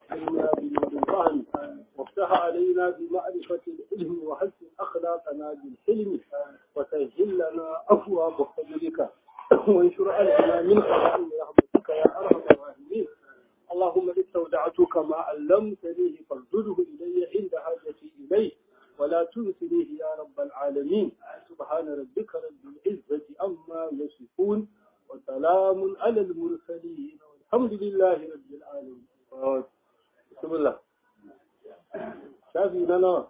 علينا بنور الفهم وافتح علينا بمعرفة العلم وحسن أخلاقنا بالحلم وسهل لنا أبواب فضلك وانشر علينا من خزائن رحمتك يا أرحم الراحمين اللهم استودعتك ما علمتنيه فردده إلي عند حاجتي إليه ولا تنسنيه يا رب العالمين سبحان ربك رب العزة عما يصفون وسلام على المرسلين والحمد لله رب العالمين بسم الله شافي لنا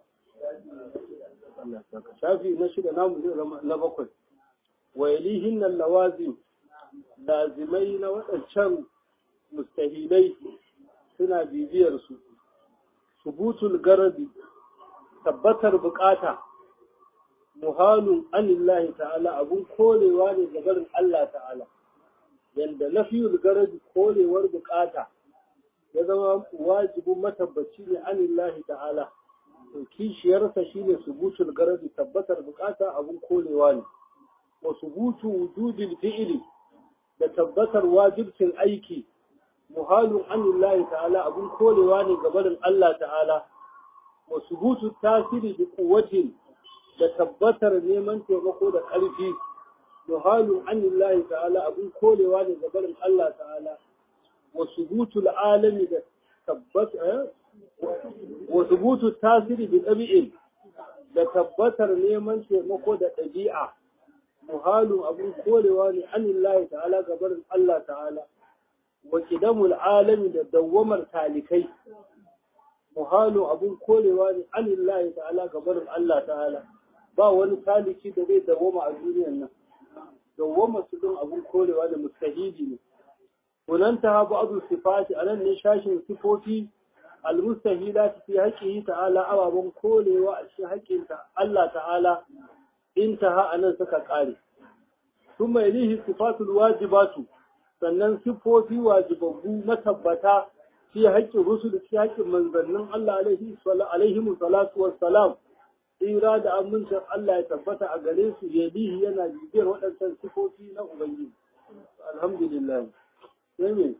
شافي نشد نام نبقل ويليهن اللوازم لازمين وأنشان mustahilai suna bibiyarsu subutul garadi tabbatar bukata muhalun anillahi ta'ala abun korewa ne ga barin Allah ta'ala yanda nafiyul garadi korewar bukata ya zama wajibin matabbaci ne anillahi ta'ala to kishiyarsa shine subutul garadi tabbatar bukata abun korewa ne wa subutu wujudil fi'li da tabbatar wajibcin aiki muhalun anillahi ta'ala abun korewa ne ga barin Allah ta'ala wa subutu tasiri bi quwwatin da tabbatar neman taimako da ƙarfi muhalun anillahi ta'ala abun korewa ne ga barin Allah ta'ala wa subutu alami da tabbata wa subutu tasiri bi ɗabi'in da tabbatar neman taimako da ɗabi'a muhalun abun korewa ne anillahi ta'ala ga barin Allah ta'ala wa kidamul alami da dawwamar talikai muhalu abun korewa ne anillahi ta'ala ga barin Allah ta'ala ba wani taliki da zai dawwama a duniyar nan dawwama su din abun korewa da mustahili ne kunanta ha ba'du sifati anan ne shashin sifofi almustahilati fi haqqihi ta'ala ababan korewa a cikin haƙƙin Allah ta'ala intaha anan suka kare ثم يليه صفات الواجبات sannan siffofi wajibabbu matabbata fi haƙƙin rusul fi haƙƙin manzannin Allah alaihi salatu wassalam tsira da amincin Allah ya tabbata a gare su yadihi yana bibiyar waɗancan siffofi na Ubangiji alhamdulillah sai me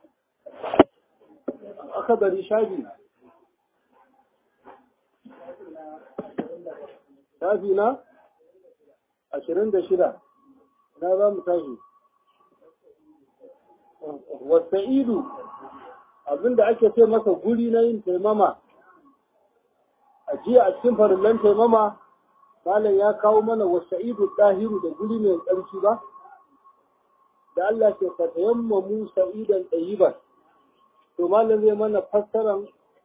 aka bari shafi shafi na ashirin da shida na za mu tashi wasa'idu abinda ake ce masa guri na yin taimama a jiya a cikin farillan taimama malam ya kawo mana wasa'idu ɗahiru da guri mai tsarki ba da Allah ke fatayamma mu sa'idan ɗayiban to malam zai mana fassaran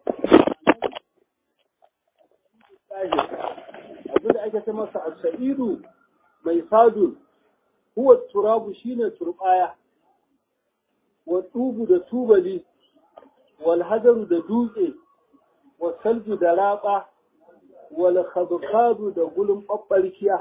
abinda ake ce masa a sa'idu mai sadun huwa turabu shine turbaya والطوب da tubali والهدر da dutse والثلج da raba والخضخاد da gulun babbarkiya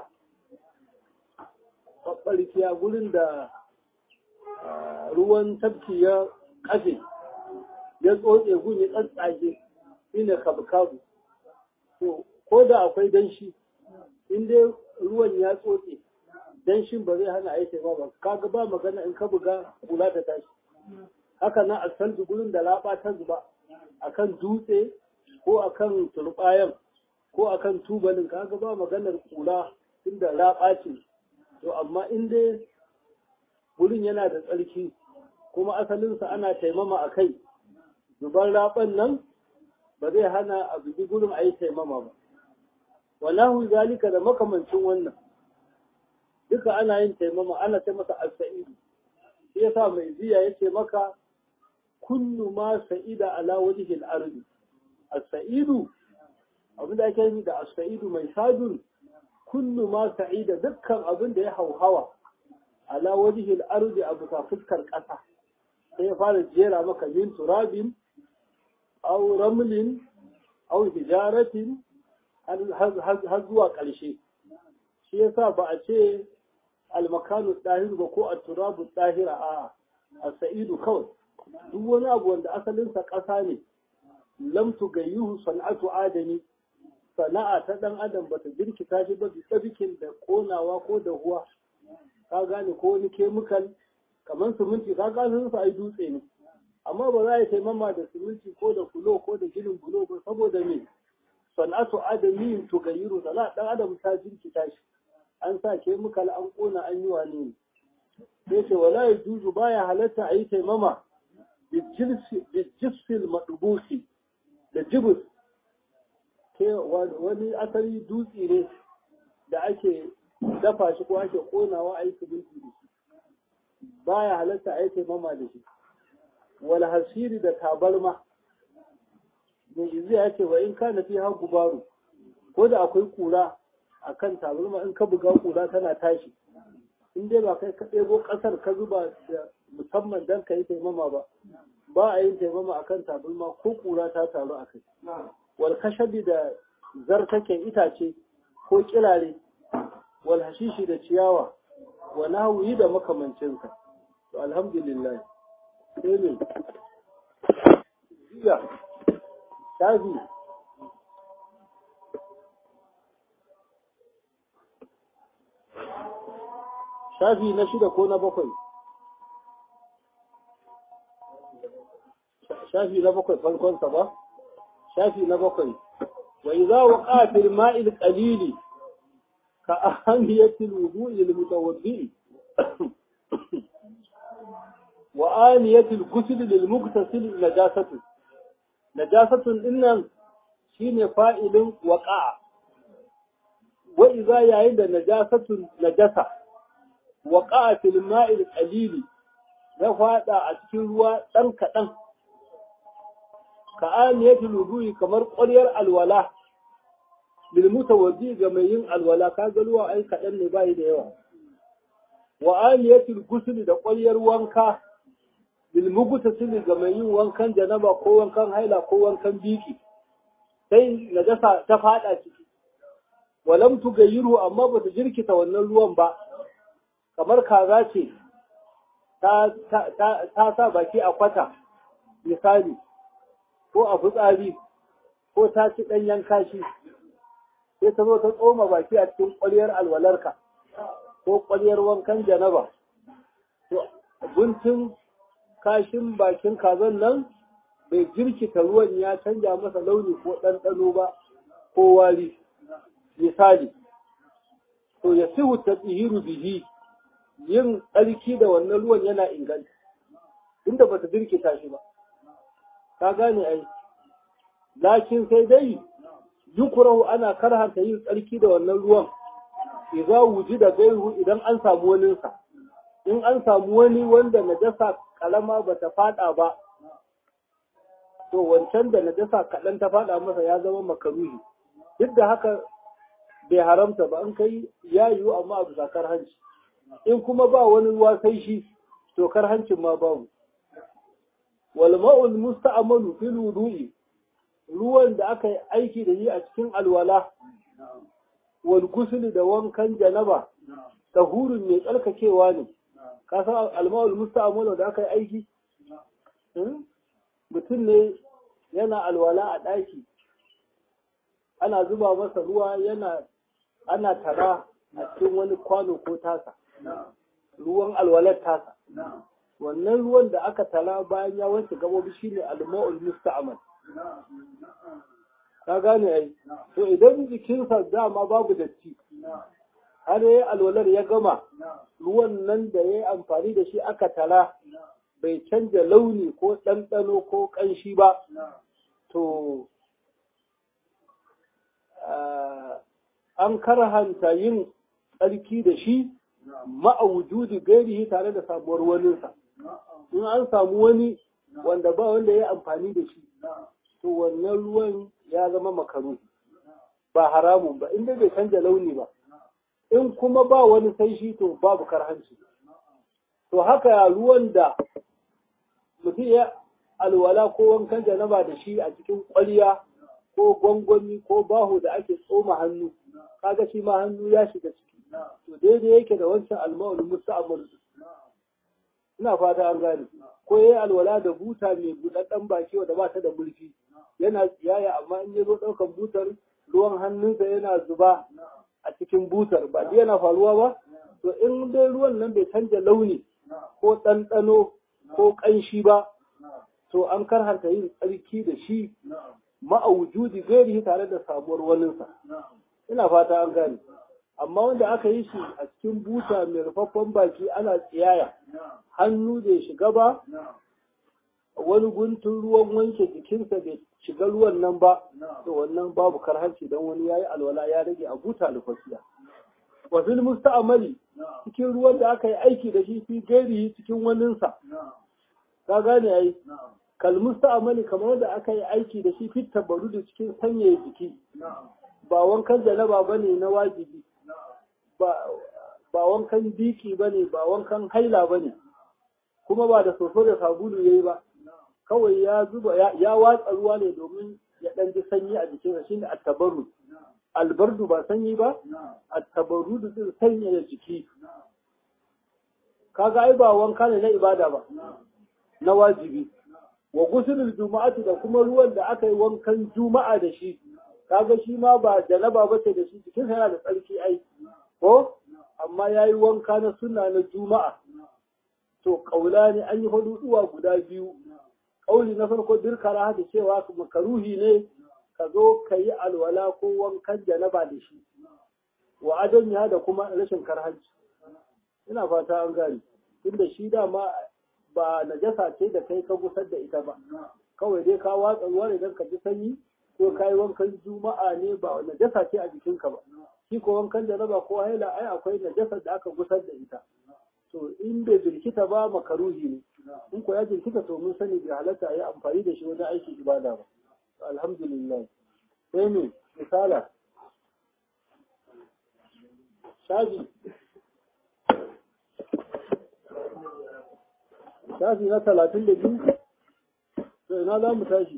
babbarkiya gulun da ruwan tafki ya kafe ya tsotse gun ya tsatsage shine kabkabu to ko da akwai danshi in dai ruwan ya tsotse danshin ba zai hana aiki ba ba kaga ba magana in ka buga kula ta tashi haka nan a san gurin da laba ta zuba akan dutse ko akan turbayan ko akan tubalin kaga ba maganar kula inda laba ce to amma in dai gurin yana da tsarki kuma asalinsa ana taimama a kai zuban raban nan ba zai hana a bugi gurin a yi taimama ba wallahu zalika da makamancin wannan duka ana yin taimama ana ta masa as-sa'idu shi yasa mai ziya yace maka kullu ma sa'ida ala wajhi al-ardi as-sa'idu abin da ake yi da as-sa'idu mai sadun kullu ma sa'ida dukkan abin da ya hauhawa ala wajhi al-ardi a bisa fuskar ƙasa sai ya fara jera maka min turabin aw ramlin aw hijaratin har zuwa ƙarshe shi yasa ba a ce almakanu ɗahiru ba ko a turabu ɗahira a a sa'idu kawai duk wani abu wanda asalinsa ƙasa ne lam tugayyuhu sana'atu adami sana'a ta ɗan adam bata jirkita shi ba bisa bikin da ƙonawa ko da huwa ka gane ko wani kemikal kamar siminti ka gane su ai dutse ne amma ba za a yi taimama da siminti ko da kulo ko da ginin bulo ba saboda me sana'atu adami to gayiru da dan adam ta jirkita shi an sa kemikal an kona an yi wane ne sai ce wala ya juzu baya halatta a yi taimama bijisfil maɗubusi da jibus ke wani asali dutse ne da ake dafa shi ko ake konawa a yi siminti da shi baya halatta a yi taimama da shi wal hasiri da tabarma mai izi ya ce wa in ka fi ha gubaru ko da akwai kura a kan tabarma in ka buga kura tana tashi in dai ba kai ka ɗebo ƙasar ka zuba da musamman don ka yi taimama ba ba a yin taimama a kan tabarma ko kura ta taru a kai wal kashabi da zartaken itace ko kirare wal hashishi da ciyawa wa nahwi da makamancinsa to alhamdulillah sai ne jiya shafi shafi na shida ko na bakwai shafi na bakwai farkonsa ba shafi na bakwai wa idza waqa fil ma'il qalili ka ahamiyatil wudu'i lil mutawaddi wa aniyatil ghusl lil mughtasil najasatu najasatun dinnan shine fa'ilin waqa'a wa idza yayin da najasatun najasa waqa'a fil ma'il qalili ya fada a cikin ruwa dan kadan ka aniyatul wudu'i kamar ƙwaryar alwala bil mutawaddi ga mai yin alwala ka ga ruwa ai kadan ne bai da yawa wa aniyatul ghusl da ƙwaryar wanka bil mugtasil ga mai yin wankan janaba ko wankan haila ko wankan biki sai najasa ta fada ciki walam tugayiru amma ba ta jirkita wannan ruwan ba kamar kaza ce ta sa baki a kwata misali ko a fitsari ko ta ci ɗanyen kashi sai ta zo ta tsoma baki a cikin ƙwaryar alwalarka ko ƙwaryar wankan janaba to guntun kashin bakin kazan nan bai jirkita ruwan ya canja masa launi ko ɗanɗano ba ko wari misali to ya sihu ta tsihiru bihi yin tsarki da wannan ruwan yana inganta inda ba ta jirkita shi ba ka gane ai lakin sai dai yukurahu ana karhanta yin tsarki da wannan ruwan idza wujida gairu idan an samu wani sa in an samu wani wanda najasa kalama bata fada ba to wancan da najasa kaɗan ta fada masa ya zama makaruhi duk da haka bai haramta ba an kai ya yiwu amma abu zakar hanci in kuma ba wani ruwa sai shi to kar hancin ma babu wal ma'ul musta'malu fil wudu'i ruwan da aka yi aiki da yi a cikin alwala wal ghusl da wankan janaba tahurun mai tsarkakewa ne ka san alma'ul musta'malu da aka yi aiki mutum ne yana alwala a ɗaki ana zuba masa ruwa yana ana tara a cikin wani kwano ko tasa ruwan alwalar tasa wannan ruwan da aka tara bayan ya wanke gabobi shine alma'ul musta'mal ka gane ai to idan jikinsa dama babu datti har yayi alwalar ya gama ruwan nan da yayi amfani da shi aka tara bai canja launi ko ɗanɗano ko ƙanshi ba to an karhanta yin tsarki da shi ma'a wujudi gairihi tare da samuwar waninsa in an samu wani wanda ba wanda ya amfani da shi to wannan ruwan ya zama makaru ba haramun ba inda bai canja launi ba in kuma ba wani sai shi to babu karhanci to haka ruwan da mutum ya alwala ko wankan janaba da shi a cikin ƙwarya ko gwangwani ko baho da ake tsoma hannu kaga shi ma hannu ya shiga ciki to daidai yake da wancan alma'ul musta'mal ina fata an gane ko yayi alwala da buta mai budaddan baki wanda ba ta da mulki yana tsiyaya amma in ya zo daukan butar ruwan hannunsa yana zuba a cikin butar ba dai yana faruwa ba to in dai ruwan nan bai canja launi ko ɗanɗano ko ƙanshi ba to an karhanta yin tsarki da shi ma'aujudi gairihi tare da sabuwar waninsa ina fata an gane amma wanda aka yi shi a cikin buta mai rufaffen baki ana tsiyaya hannu bai shiga ba wani guntun ruwan wanke jikinsa bai shiga ruwan nan ba to wannan babu karhanci don wani yayi alwala ya rage a buta rufaffiya wa fil musta'mali cikin ruwan da aka yi aiki da shi fi gairihi cikin waninsa ka gane ai kal musta'mali kamar da aka yi aiki da shi fit tabarrudu cikin sanyaya jiki ba wankan janaba bane na wajibi ba ba wankan biki bane ba wankan haila bane kuma ba da soso da sabulu yayi ba kawai ya zuba ya watsa ruwa ne domin ya dan ji sanyi a jikinsa shine at-tabarrud albardu ba sanyi ba at-tabarrud din sanyaya jiki kaga ai ba wanka ne na ibada ba na wajibi wa gusulul juma'ati da kuma ruwan da aka yi wankan juma'a da shi kaga shi ma ba janaba ba ce da shi jikin yana da tsarki ai ko amma yayi wanka na sunna na juma'a to kaula ne an yi huduwa guda biyu kauli na farko dirkara da cewa makaruhi ne ka zo ka yi alwala ko wankan janaba da shi wa adam ya da kuma rashin karhanci ina fata an gani tunda shi dama ba najasa ce da kai ka gusar da ita ba kawai dai ka watsa ruwa ne don ka ji sanyi ko ka yi wankan juma'a ne ba najasa ce a jikinka ba shi ko wankan janaba ko haila ai akwai najasar da aka gusar da ita to in bai jirkita ba makaruhi ne in ko ya jirkita to mun sani bai halatta a yi amfani da shi wajen aiki ibada ba alhamdulillah sai ne misala shafi shafi na talatin da biyu to ina za mu tashi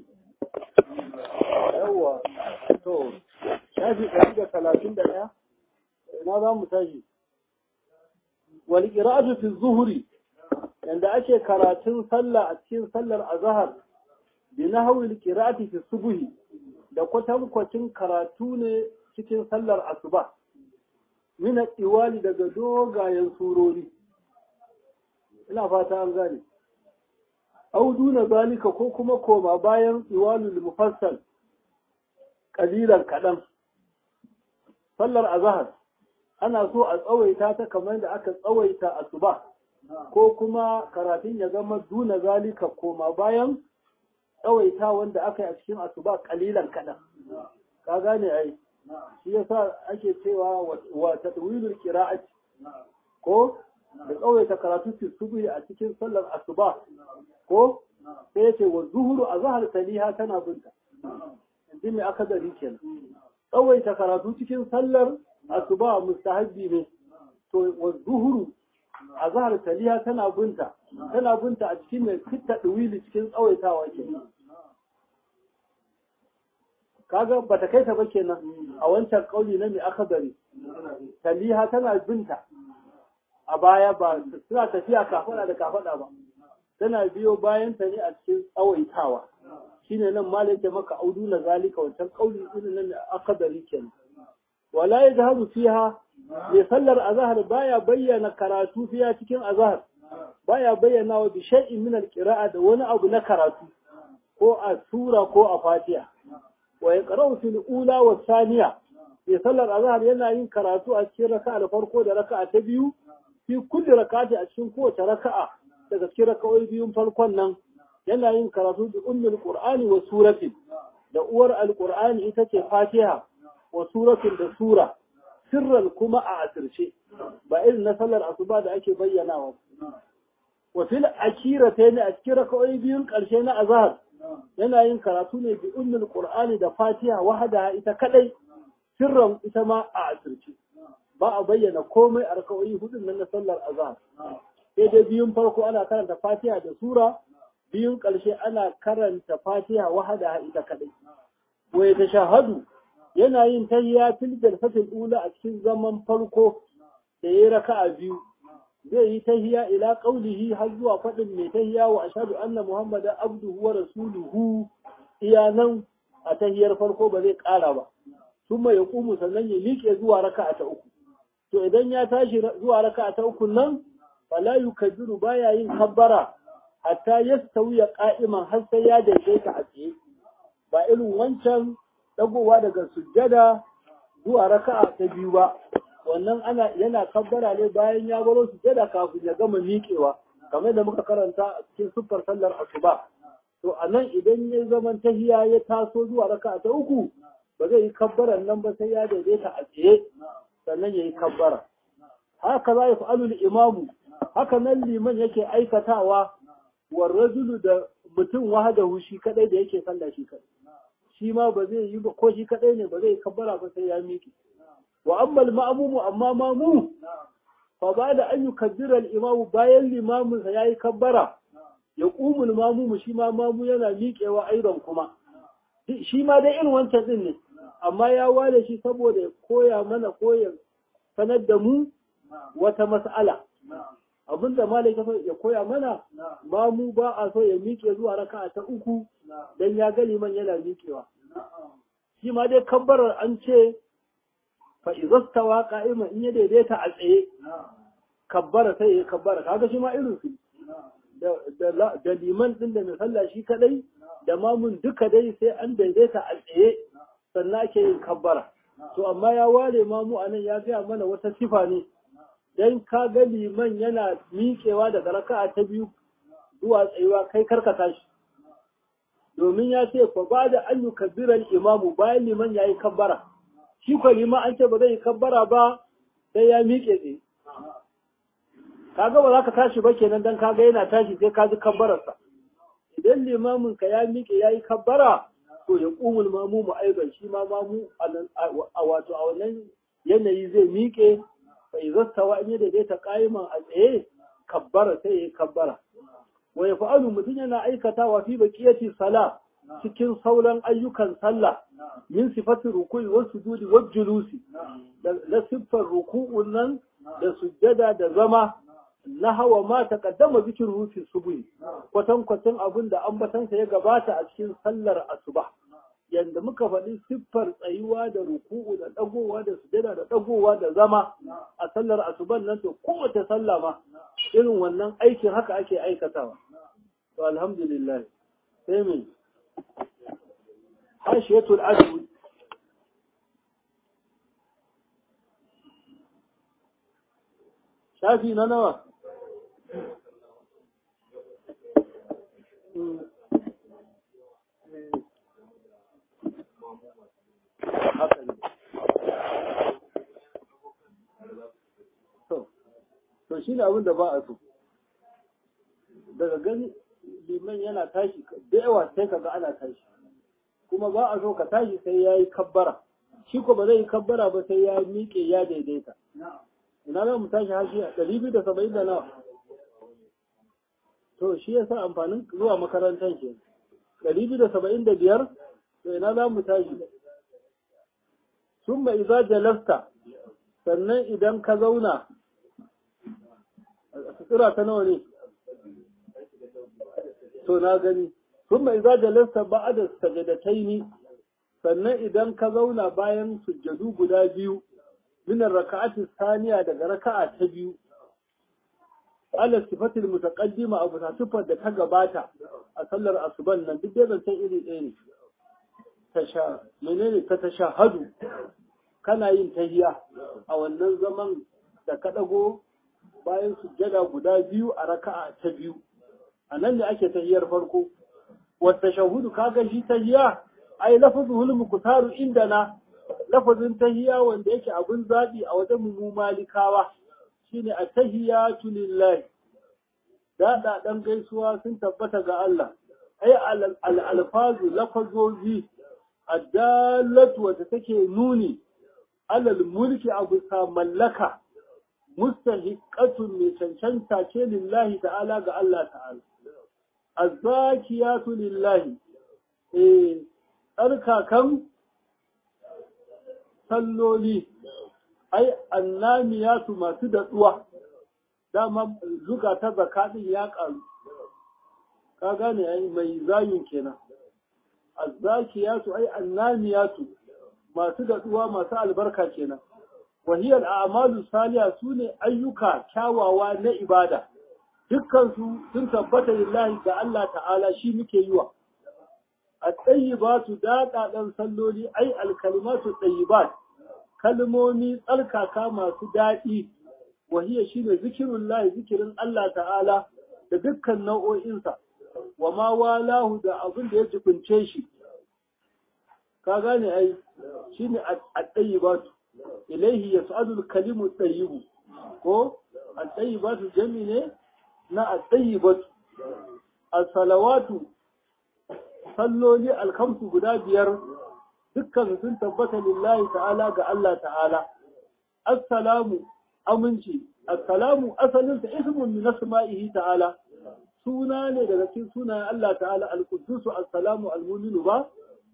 yawwa to shafi ɗari da talatin da ɗaya ina za mu tashi wal qira'atu fi zuhri yanda ake karatun sallah a cikin sallar azhar bi nahwi al qira'ati fi subhi da kwatankwacin karatu ne cikin sallar asuba min iwali daga dogayen surori ina fata an gane au duna zalika ko kuma koma bayan iwalul mufassal kalilan kadan sallar azhar ana so a tsawaita ta kamar da aka tsawaita asuba ko kuma karatun ya zama duna zalika koma bayan tsawaita wanda aka yi a cikin asuba kalilan kadan ka gane ai shi yasa ake cewa wa tadwilul qira'ati ko da tsawaita karatu fi subhi a cikin sallar asuba ko sai yace wa zuhuru a zahar taliha tana binta inji mai aka dari kenan tsawaita karatu cikin sallar asuba mustahabbi ne to wa zuhuru a zahar taliha tana binta tana binta a cikin mai fitta duwili cikin tsawaitawa kenan kaga bata kai ta ba kenan a wancan kauli na mai aka dari taliha tana binta a baya ba suna tafiya kafada da kafada ba tana biyo bayan ta ne a cikin tsawaitawa shine nan ma yake maka audu na zalika wancan kauli irin nan akadari kenan wala yajhadu fiha mai sallar azhar baya bayyana karatu fiya cikin azhar baya bayyana wa bi shay'in min alqira'a da wani abu na karatu ko a sura ko a fatiha wa yaqra'u fil ula wa thaniya mai sallar azhar yana yin karatu a cikin raka'a farko da raka'a ta biyu fi kulli rakati a cikin kowace raka'a daga cikin raka'o'i biyun farkon nan yana yin karatu da ummul qur'ani wa suratin da uwar alqur'ani ita ce fatiha wa suratin da sura sirran kuma a asirce ba irin na sallar asuba da ake bayyanawa wa fil akiratayn a cikin raka'o'i biyun karshe na azhar yana yin karatu ne bi ummul qur'ani da fatiha wahada ita kadai sirran ita ma a asirce ba a bayyana komai a raka'o'i hudun nan na sallar azhar sai dai biyun farko ana karanta fatiha da sura biyun ƙarshe ana karanta fatiha wahada ita kadai wa ta shahadu yana yin tahiyya fil jalsatil ula a cikin zaman farko da yayi raka'a biyu zai yi tahiyya ila qaulihi har zuwa fadin mai tahiyya wa ashhadu anna muhammadan abduhu wa rasuluhu iya nan a tahiyyar farko ba zai ƙara ba kuma ya kumu sannan ya liƙe zuwa raka'a ta uku to idan ya tashi zuwa raka'a ta uku nan fala yukabbiru baya yin kabbara hatta yastawiya qa'iman har sai ya daidaita a tsaye ba irin wancan dagowa daga sujjada zuwa raka'a ta biyu ba wannan ana yana kabbara ne bayan ya baro sujjada kafin ya gama miƙewa kamar da muka karanta a cikin siffar sallar asuba to a nan idan ya zaman tahiya ya taso zuwa raka'a ta uku ba zai yi kabbaran nan ba sai ya daidaita a tsaye sannan ya yi kabbara haka za ya fa'alul imamu haka nan liman yake aikatawa wa rajulu da mutum wahadahu shi kadai da yake sallah shi kadai shi ma ba zai yi ba ko shi kadai ne ba zai yi kabbara ba sai ya miƙe wa ammal ma'mumu amma mamu fa ba da an yukabbira al-imamu bayan limamin sa yayi kabbara ya qumul mamumu shi ma mamu yana miƙewa aidan kuma shi ma dai irin wancan din ne amma ya wale shi saboda ya koya mana koyar sanar da mu wata mas'ala abinda malai ya koya mana mamu ba a so ya miƙe zuwa raka'a ta uku dan ya ga liman yana miƙewa shi ma dai kabbarar an ce fa izastawa qa'ima in ya daidaita a tsaye kabbara sai ya kabbara kaga shi ma irin su da liman din da mai sallah shi kadai da mamun duka dai sai an daidaita a tsaye sannan ake yin kabbara to amma ya ware mamu anan ya gaya mana wata sifa ne dan ka ga liman yana miƙewa daga raka'a ta biyu zuwa tsayuwa kai karkata shi domin ya ce fa ba da an yukabbiran imamu bayan liman ya yi kabbara shi ko liman an ce ba zai yi kabbara ba sai ya miƙe tsaye kaga ba za ka tashi ba kenan dan kaga yana tashi sai ka ji kabbararsa idan limamin ka ya miƙe ya yi kabbara to ya ƙumul mamu mu aiban shi ma mamu a wato a wannan yanayi zai miƙe fa izastawa in ya daidaita qa'iman a tsaye kabbara sai ya yi kabbara wa yaf'alu mutum yana aikatawa fi baqiyati sala cikin sauran ayyukan sallah min sifati ruku'i wa sujudi wa julusi da siffar ruku'un nan da sujjada da zama na hawa ma taqaddama zikin rufi subuhi kwatan kwatan abin da ambatansa ya gabata a cikin sallar asuba yanda muka faɗi siffar tsayuwa da ruku'u da ɗagowa da sujada da ɗagowa da zama a sallar asuban nan to kowace sallah ma irin wannan aikin haka ake aikatawa to alhamdulillah sai me hashiyatul ajwi shafi na nawa haka ne to shi ne abin da ba a so daga gani liman yana tashi da yawa sai ka ga ana tashi kuma ba a so ka tashi sai ya yi kabbara shi ko ba zai yi kabbara ba sai ya miƙe ya daidaita ina za mu tashi hashi a ɗari biyu da saba'in da nawa to shi ya sa amfanin zuwa makarantar ke ɗari biyu da saba'in da biyar to ina za mu tashi sun mai za jalasta sannan idan ka zauna a sutura ta nawa ne to na gani sun mai za jalasta ba a da sajadatai ni sannan idan ka zauna bayan sujjadu guda biyu minar raka'ati saniya daga raka'a ta biyu ala sifatil mutaqaddima abu ta sifar da ta gabata a sallar asuban nan duk dai zancen iri ɗaya ne tasha menene ta tashahadu kana yin tahiya a wannan zaman da ka ɗago bayan sujjada guda biyu a raka'a ta biyu a nan ne ake tahiyar farko wata shahudu kaga shi tahiya ai lafazuhul muktaru indana lafazin tahiya wanda yake abin zaɓi a wajen mu malikawa shine at-tahiyatu lillahi da dan gaisuwa sun tabbata ga Allah ai al-alfazu lafazozi addallatu wanda take nuni alal mulki abu sa mallaka mustahiqatun mai cancanta ce lillahi ta'ala ga Allah ta'ala azzakiyatu lillahi eh tsarkakan salloli ai annamiyatu masu datsuwa dama zuka ta zakaɗin ya ƙaru ka gane ai mai zayin kenan azzakiyatu ai annamiyatu masu datsuwa masu albarka kenan wahiyar a'malu saliha sune ayyuka kyawawa na ibada dukkan su sun tabbata lillahi ga Allah ta'ala shi muke yi wa at-tayyibatu daqa dan salloli ai al-kalimatu tayyibat kalmomi tsarkaka masu daɗi wahiya shine zikirullahi zikirin Allah ta'ala da dukkan nau'o'insa wa ma walahu da abin da ya jibince shi ka gane ai shine at-tayyibatu ilaihi yas'adu al-kalimu tayyibu ko at-tayyibatu jami ne na at-tayyibatu as-salawatu salloli al-khamsu guda biyar dukkan sun tabbata lillahi ta'ala ga Allah ta'ala assalamu aminci assalamu asalin sa ismun min asma'ihi ta'ala suna ne daga cikin sunayen Allah ta'ala al-quddus assalamu al-mu'minu ba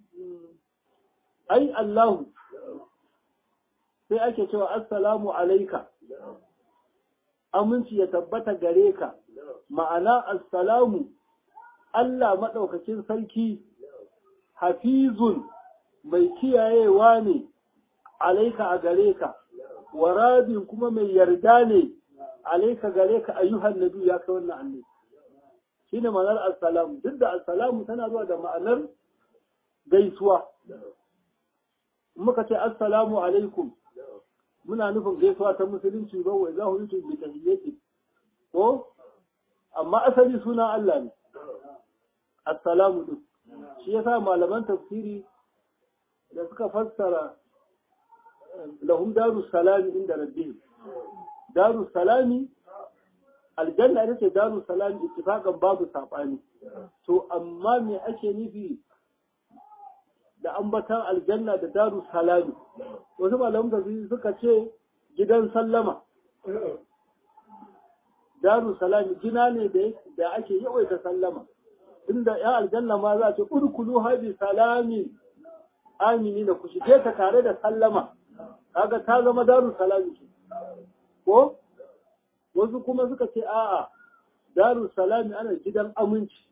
ai Allahu sai ake cewa assalamu alaika aminci ya tabbata gare ka ma'ana assalamu Allah maɗaukakin sarki hafizun mai kiyayewa ne alaika a gare ka waradin kuma mai yarda ne alaika gare ka ayyuhan nabi ya kai wannan annabi shine ma'anar assalamu duk da assalamu tana zuwa da ma'anar gaisuwa muka ce assalamu alaikum muna nufin gaisuwa ta musulunci ba wai za ku yi bi tahiyyati ko amma asali suna Allah ne assalamu din shi yasa malaman tafsiri da suka fassara lahum daru salami inda rabbihim daru salami aljanna ita ce daru salami ittifaqan babu sabani to amma me ake nufi da ambatan aljanna da daru salami wasu malaman da suka ce gidan sallama daru salami gina ne da ake yawaita sallama inda ya aljanna ma za ce urkulu habi salamin amini da ku shige ta tare da sallama kaga ta zama daru salami ce ko wasu kuma suka ce a'a daru salami ana gidan aminci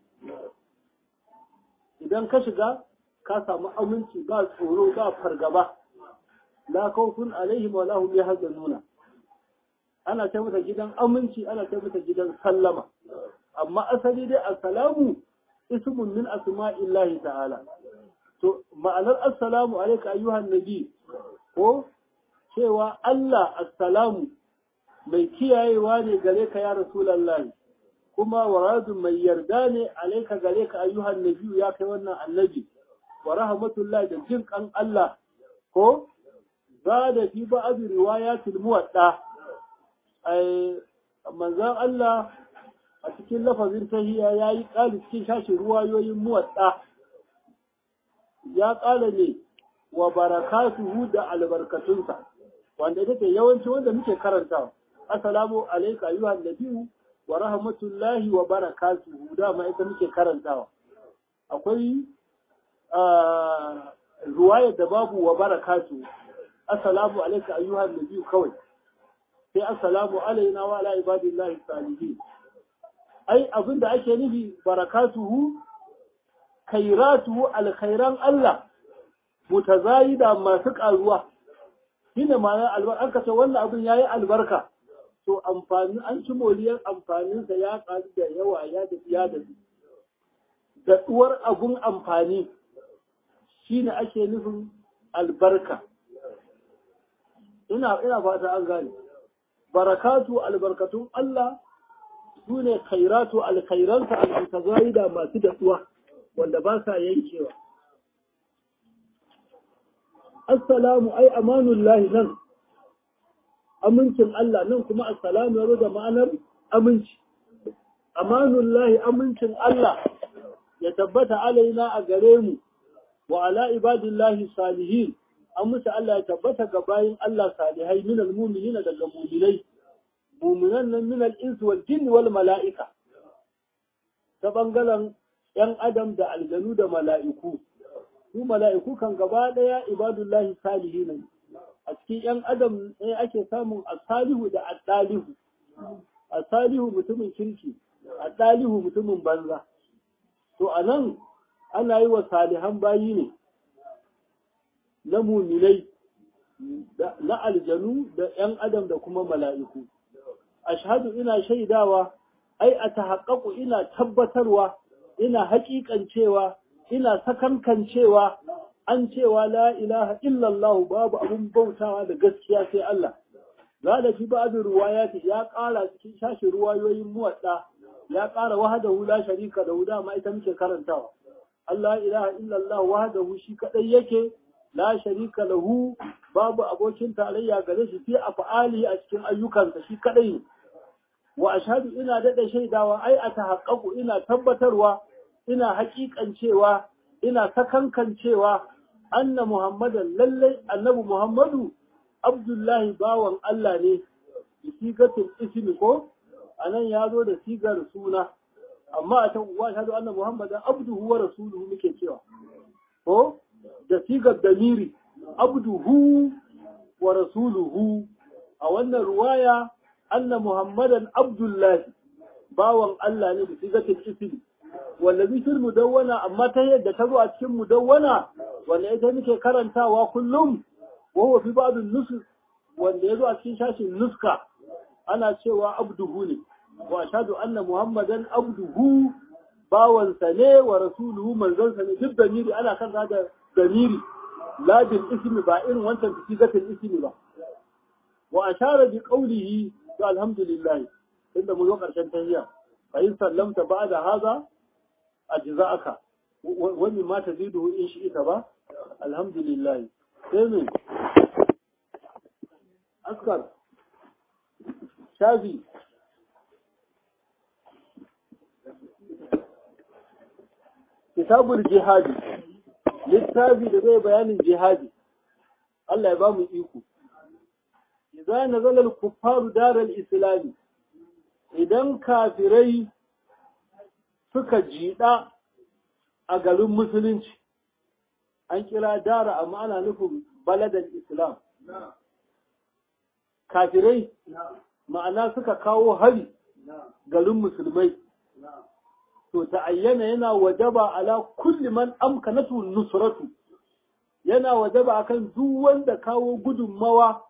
idan ka shiga ka samu aminci ba tsoro ba fargaba la khawfun alaihim wa lahum yahzanuna ana ce mata gidan aminci ana ce mata gidan sallama amma asali dai assalamu ismun min asma'illahi ta'ala to ma'anar assalamu alayka ayyuhan nabi ko cewa Allah assalamu mai kiyayewa ne gare ka ya rasulullahi kuma waradun mai yarda ne alayka gare ka ayyuhan nabi ya kai wannan annabi wa rahmatullahi da jin kan Allah ko za da fi ba'd riwayatil muwadda ai manzon Allah a cikin lafazin tahiya yayi kali cikin shashin ruwayoyin muwadda ya kala ne wa barakatuhu da albarkatunsa wanda take yawanci wanda muke karantawa assalamu alayka ayyuhan nabiyyu wa rahmatullahi wa barakatuhu dama ita muke karantawa akwai ruwayar da babu wa barakatu assalamu alayka ayyuhan nabiyyu kawai sai assalamu alaina wa ala ibadillahi salihin ai abinda ake nufi barakatuhu khairatuhu alkhairan Allah mutazayida masu karuwa shine ma'ana albarka an kace wannan abin yayi albarka to amfani an ci moriyar amfaninsa ya karu da yawa ya da ya da daɗuwar abun amfani shine ake nufin albarka ina ina fata an gane barakatu albarkatun Allah su ne khairatu alkhairansa almutazayida masu daɗuwa wanda ba sa yankewa assalamu ai amanullahi nan amincin Allah nan kuma assalamu ya da ma'anar aminci amanullahi amincin Allah ya tabbata alaina a gare mu wa ala ibadillahi salihin an musu Allah ya tabbata ga bayin Allah salihai min almu'minin daga mu'minai mu'minan nan min al-ins wal jinn wal mala'ika ta bangaren yan adam da aljanu da mala'iku su mala'iku kan gaba daya ibadullahi salihin a cikin yan adam ne ake samun asalihu da addalihu asalihu mutumin kirki addalihu mutumin banza to anan ana yi wa salihan bayi ne na muminai na aljanu da ‘yan adam da kuma mala'iku. Ashhadu ina shaidawa ai a tahaqqaqu ina tabbatarwa ina haƙiƙancewa ina sakankancewa an cewa la ilaha illallah babu abun bautawa da gaskiya sai Allah zada fi ba'd ruwayati ya ƙara cikin shashi ruwayoyin muwadda ya ƙara wahdahu la sharika da huda ma ita muke karantawa Allah ilaha illallah wahdahu shi kadai yake la sharika lahu babu abokin tarayya gare shi fi af'ali a cikin ayyukansa shi kadai wa ashhadu ina dada shaidawa ai a tahaqqaqu ina tabbatarwa ina haƙiƙancewa ina sakankancewa anna muhammadan lallai annabi muhammadu abdullahi bawan Allah ne bi sigatul ismi ko anan ya zo da sigar suna amma a can uwa shahadu anna muhammadan abduhu wa rasuluhu muke cewa ko da sigar damiri abduhu wa rasuluhu a wannan ruwaya anna muhammadan abdullahi bawan Allah ne da sigatul ismi wallazi fil mudawwana amma ta yadda ta zo a cikin mudawwana wanda ita muke karantawa kullum wa huwa fi ba'd nusuk wanda yazo a cikin shashin nuska ana cewa abduhu ne wa ashhadu anna muhammadan abduhu bawansa ne wa rasuluhu manzansa ne duk damiri ana kan da damiri la bil ismi ba irin wancan sigatul ismi ba wa ashara bi qawlihi to alhamdulillah tunda mu zo karshen tahiyya fa in sallamta ba'da hadha ajza'aka wani ma tazidu in shi ita ba alhamdulillah sai me askar shafi kitabul jihadi littafi da zai bayanin jihadi Allah ya ba mu iko idza nazala al-kuffaru daral islami idan kafirai suka jiɗa a garin musulunci an kira dara amma ana nufin baladar islam kafirai ma'ana suka kawo hari garin musulmai to ta ayyana yana wajaba ala kulli man amkanatu nusratu yana wajaba akan duk wanda kawo gudunmawa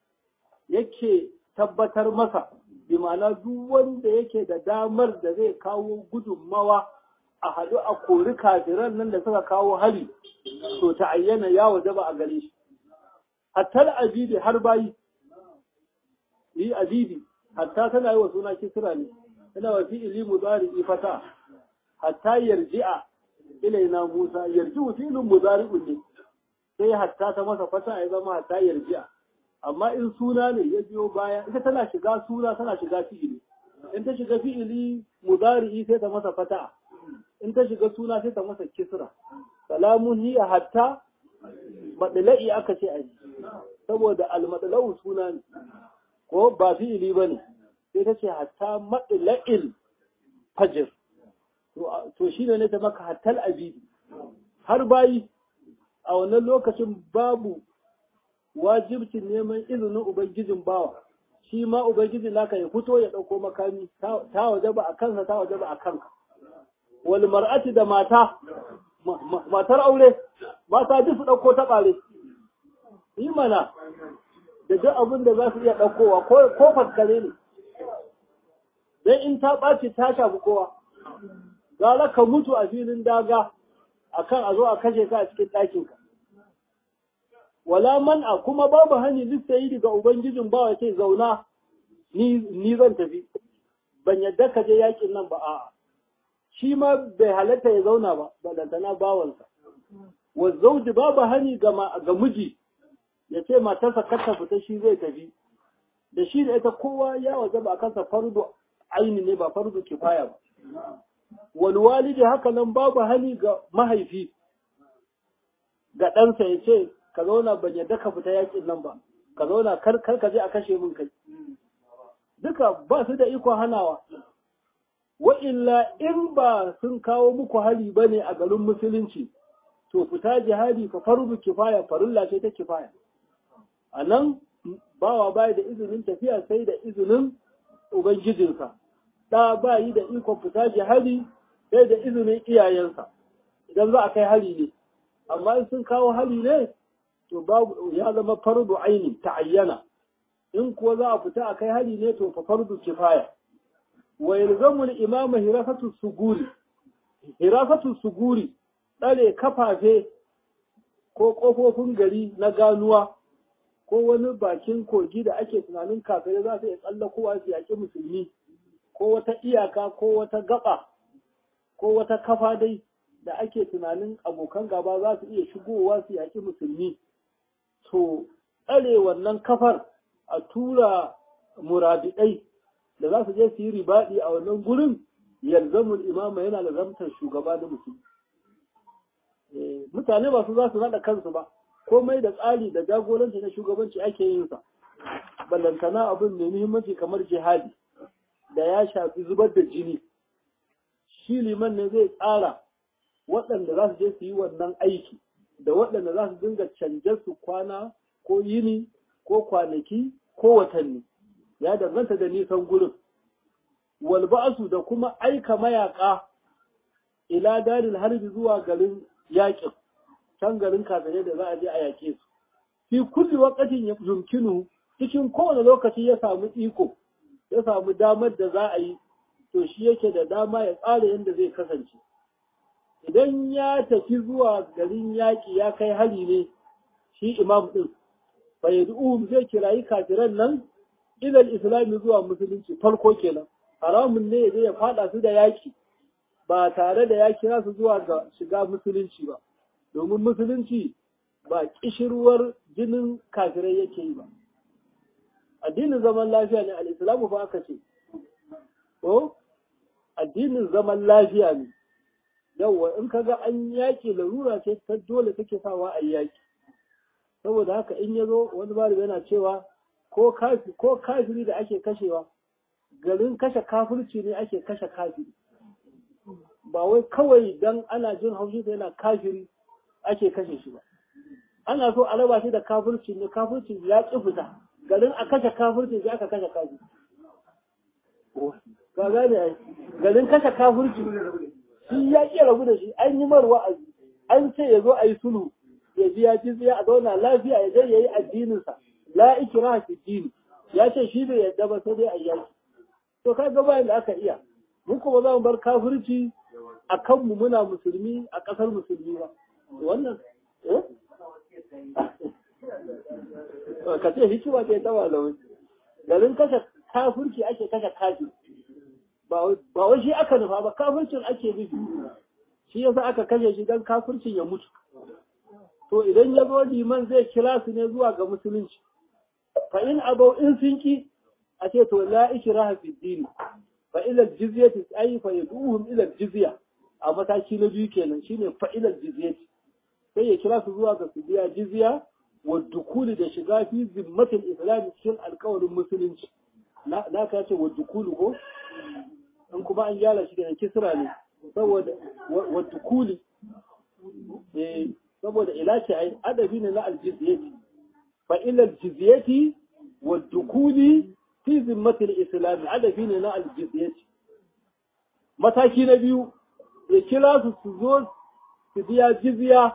yake tabbatar masa bi ma'ana duk wanda yake da damar da zai kawo gudunmawa a haɗu a kori kafiran nan da suka kawo hari to ta ayyana ya wajaba a gare shi hatta abidi har bayi yi abidi hatta tana yi wa suna kisra ne tana wa fi'ili mudari fata hatta yarji'a ilaina Musa yarji'u fi'lun mudari'un ne sai hatta ta masa fata ya zama hatta yarji'a amma in suna ne ya biyo baya ita tana shiga suna tana shiga fi'ili in ta shiga fi'ili mudari'i sai ta masa fata in ta shiga suna sai ta masa kisra salamun hiya hatta madla'i aka ce aji saboda almadla'u suna ne ko ba fi'ili bane sai ta ce hatta madla'il fajr to shi ne ta maka hattal abidi har bayi a wannan lokacin babu wajibcin neman izinin ubangijin bawa shi ma ubangijin naka ya fito ya ɗauko makami ta waje ba a kansa ta waje ba a kanka wal mar'ati da mata matar aure mata duk su ɗauko ta ɓare yi mana da duk abin da za su iya ɗaukowa ko faskare ne dan in ta ɓaci ta shafi kowa gara ka mutu a filin daga akan a zo a kashe ka a cikin ɗakinka. Wala man'a kuma babu hani lissa yi daga Ubangijin ba wa ce zauna ni zan tafi, ban yadda ka je yakin nan ba a'a. Shi ma bai halatta ya zauna ba, balantana bawansa. Wa zauji babu hani ga miji ya ce matarsa kar ta fita shi zai tafi. Da shi da ita kowa ya waje ba kansa fardu aini ne ba fardu kifaya ba. walwalidi haka nan babu hali ga mahaifi ga ɗansa ya ce ka zauna ban yadda ka fita yakin nan ba ka zauna kar ka je a kashe min kai duka ba su da ikon hanawa wa illa in ba sun kawo muku hali ba ne a garin musulunci to fita jihadi fa fardu kifaya farulla ce ta kifaya a nan bawa bai da izinin tafiya sai da izinin ubangijinsa ɗa ba yi da ikon fita jihadi sai da izinin iyayensa idan za a kai hali ne amma in sun kawo hali ne to babu ya zama fardu aini ta ayyana in kuwa za a fita a kai hali ne to fa fardu kifaya wa yalzamu al-imama hirafatu suguri hirafatu suguri tsare kafafe ko kofofin gari na ganuwa ko wani bakin kogi da ake tunanin kafirai za su iya tsallakowa su yaƙi musulmi ko wata iyaka ko wata gaba ko wata kafa dai da ake tunanin abokan gaba za su iya shigowa su yaƙi musulmi to tsare wannan kafar a tura murabidai da za su je su yi ribaɗi a wannan gurin yalzamul imama yana da zamtar shugaba da musulmi mutane ba su za su naɗa kansu ba komai da tsari da jagoranci na shugabanci ake yin sa ballantana abin mai muhimmanci kamar jihadi da ya shafi zubar da jini shi liman ne zai tsara waɗanda za su je su yi wannan aiki da waɗanda za su dinga canje su kwana ko yini ko kwanaki ko watanni ya danganta da nisan gurin walba'asu da kuma aika mayaka ila daril harbi zuwa garin yaƙin can garin kafirai da za a je a yaƙe su fi kulli waqatin yumkinu cikin kowane lokaci ya samu iko ya samu damar da za a yi to shi yake da dama ya tsara yadda zai kasance idan ya tafi zuwa garin yaƙi ya kai hari ne shi imam ɗin fayyadu zai kirayi kafiran nan ilal islami zuwa musulunci farko kenan haramun ne ya ya faɗa su da yaƙi ba tare da ya kira su zuwa ga shiga musulunci ba domin musulunci ba kishirwar jinin kafirai yake yi ba addinin zaman lafiya ne al'islamu fa aka ce ko addinin zaman lafiya ne yawwa in ka ga an yaƙi larura ce ta dole take sawa a yaƙi saboda haka in ya zo wani bari yana cewa ko kafiri da ake kashewa garin kashe kafirci ne ake kashe kafiri ba wai kawai dan ana jin haushi yana kafiri ake kashe shi ba ana so a raba shi da kafirci ne kafirci ya ƙi fita garin a kashe kafirci sai aka kashe kafirci ka gane ai garin kashe kafirci shi ya ƙi rabu da shi an yi mar wa'azi an ce ya zo a yi sulhu ya ji ya ji a zauna lafiya ya je ya yi addininsa la ikra fi dini ya ce shi bai yadda ba sai dai a yaki to ka ga bayan da aka iya mun kuma za mu bar kafirci a kanmu muna musulmi a ƙasar musulmi ba wannan ka ce hikima ce ta malamai garin kashe kafirci ake kashe kafir ba wai shi aka nufa ba kafircin ake nufi shi yasa aka kashe shi don kafircin ya mutu to idan ya zo liman zai kira su ne zuwa ga musulunci fa in abau in sun ki a ce to la ikraha fi dini fa ila jizyati ay fa yaduhum ila jizya a mataki na biyu kenan shine fa ila jizyati sai ya kira su zuwa ga su biya jizya wa dukuli da shiga fi zimmatil islam cikin alƙawarin musulunci na na ka ce wa dukuli ko in kuma an gyara shi da kisra ne saboda wa dukuli eh saboda ila ce ai adabi ne na aljizyati fa ila aljizyati wa dukuli fi zimmatil islam adabi ne na aljizyati mataki na biyu ya kira su su zo su biya jizya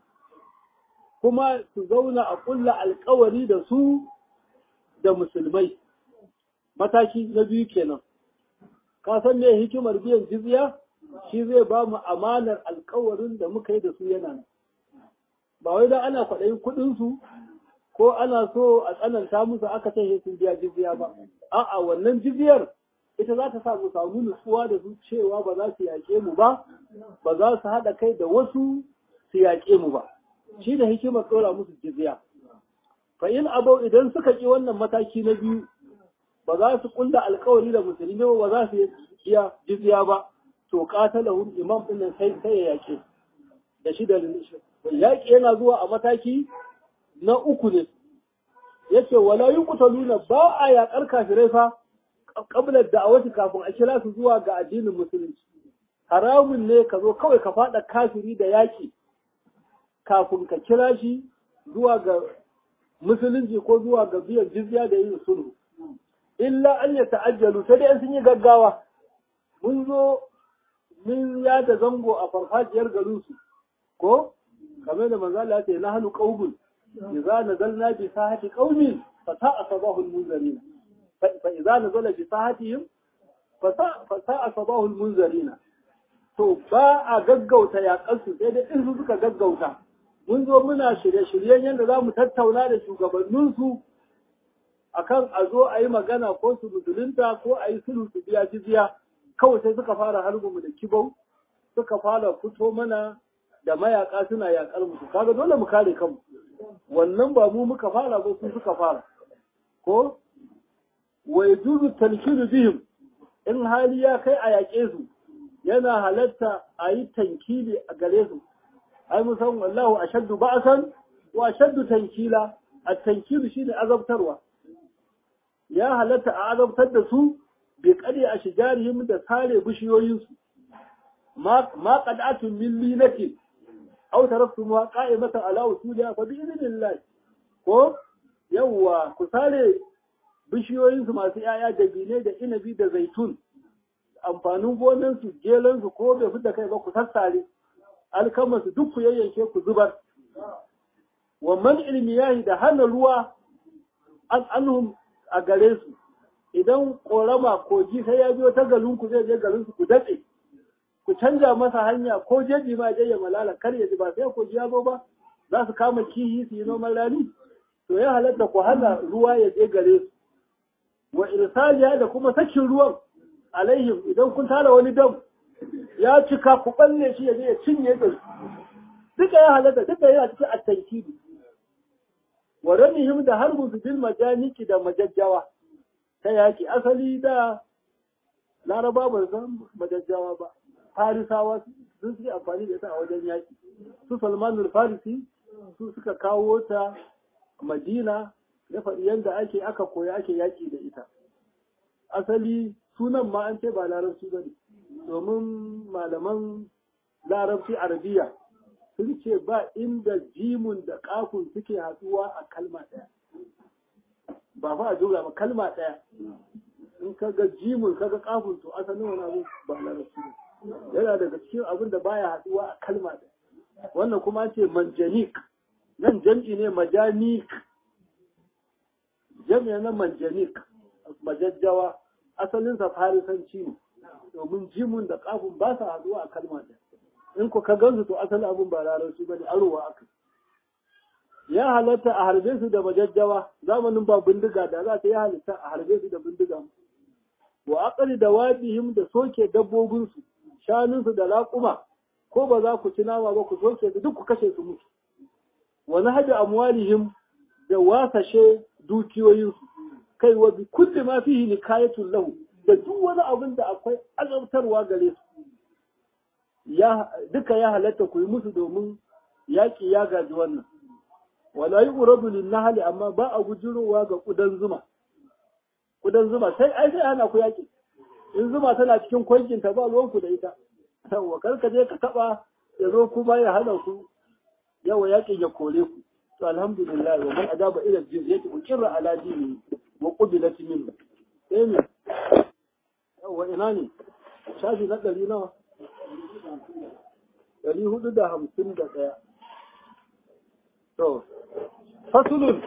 kuma su zauna a kulla alkawari da su da musulmai mataki na biyu kenan ka san me hikimar biyan jizya shi zai ba mu amanar alkawarin da muka yi da su yana nan ba wai dan ana kwaɗayin kuɗinsu ko ana so a tsananta musu aka ce sun biya jizya ba a'a wannan jizyar ita za ta sa mu samu nutsuwa da su cewa ba za su yaƙe mu ba ba za su haɗa kai da wasu su yaƙe mu ba shi da hikimar ɗora musu jizya fa in abau idan suka ƙi wannan mataki na biyu ba za su ƙulla alkawari da musulmi ba za su iya jizya ba to qatalahum imam din nan sai sai ya yaƙe da shi da yaƙi yana zuwa a mataki na uku ne yace wala yuqtaluna ba a yaƙar kafirai fa qabla da'awati kafin a kira su zuwa ga addinin musulunci haramun ne ka zo kawai ka faɗa kafiri da yaƙi kafin ka kira shi zuwa ga musulunci ko zuwa ga biyan jizya da yin sulhu illa an ya ta'ajjalu sai dai sun yi gaggawa mun zo mun ya da zango a farfajiyar garin su ko kamar da manzo Allah ya ce nahnu qaumun idza nazalna bi sahati qaumin fa sa'a sabahu al-munzirin fa idza nazala bi sahatihim fasa a sabahul munzarina to ba a gaggauta yaƙansu sai dai in su suka gaggauta mun zo muna shirye-shiryen yadda za mu tattauna da shugabanninsu akan a zo a yi magana ko su musulunta ko a yi sulhu su biya jizya kawai sai suka fara harbinmu da kibau suka fara fito mana da mayaka suna yaƙar mu kaga dole mu kare kanmu wannan ba mu muka fara ba su suka fara ko wa yajuzu tankiru bihim in hali ya kai a yaƙe su yana halatta a yi tankili a gare su ai musan wallahu ashaddu ba'san wa ashaddu tankila at-tankilu shine azabtarwa ya halatta a azabtar da su bi kadi a shijarihim da sare bishiyoyin su ma ma qad'atun min linati aw taraftumuha qa'imatan ala usuliha fa bi idhnillah ko yawwa ku sare bishiyoyin su masu yaya da bine da inabi da zaitun amfanin gonansu gelansu ko bai fi da kai ba ku sassare alkamarsu duk ku yayyanke ku zubar wa man ilmiyahi da hana ruwa an anhum a gare su idan korama kogi sai ya biyo ta garin ku zai je garin su ku datse ku canja masa hanya ko jeji ma je ya malala kar ya ji ba sai kogi ya zo ba za su kama kihi su yi noman rani to ya halatta ku hana ruwa ya je gare su wa irsaliya da kuma sakin ruwan alaihim idan kun tara wani dam ya cika ku balle shi ya je ya cinye da su duka ya halatta duka yana cikin at-tankidu wa ramihim da harbun su bil majaniki da majajjawa ta yaki asali da laraba ba san majajjawa ba farisawa sun suke amfani da ita a wajen yaki su salmanul farisi su suka kawo ta madina ya faɗi yadda ake aka koya ake yaki da ita asali sunan ma an ce ba larabci ba ne domin malaman larabci arabiya sun ce ba inda jimun da kafun suke haɗuwa a kalma ɗaya ba fa a jumla ba kalma ɗaya in ka ga jimun ka ga kafun to asalin wani abu ba larabci ne yana daga cikin abin da baya haɗuwa a kalma ɗaya wannan kuma ce manjanik nan jam'i ne majanik jam'i na manjanik majajjawa asalinsa farisanci ne domin jimun da kafin ba sa haduwa a kalma ɗaya in ku ka gansu to asali abin ba larabci ba ne arowa aka ya halatta a harbe su da majajjawa zamanin ba bindiga da za ta ya halatta a harbe su da bindiga wa aqali da wadihim da soke dabbobinsu shanunsu da laƙuma ko ba za ku ci nama ba ku soke su duk ku kashe su mutu wa nahbi amwalihim da wasashe dukiyoyinsu kai wa bi kulli ma fihi nikayatun lahu da duk wani abin da akwai azabtarwa gare su ya duka ya halatta ku yi musu domin yaƙi ya gaji wannan wala yi uradu lin nahli amma ba a gujirowa ga kudan zuma kudan zuma sai ai sai ana ku yaƙi in zuma tana cikin kwankin ta ba ruwan ku da ita yawa kar ka je ka taba ya zo kuma ya hana ku yawa yaƙin ya kore ku to alhamdulillah wa man adaba ila jizyati ukirra ala dini wa qubilat minhu sai ne yawa ina ne shafi na ɗari nawa ɗari hudu da hamsin da ɗaya to fasulun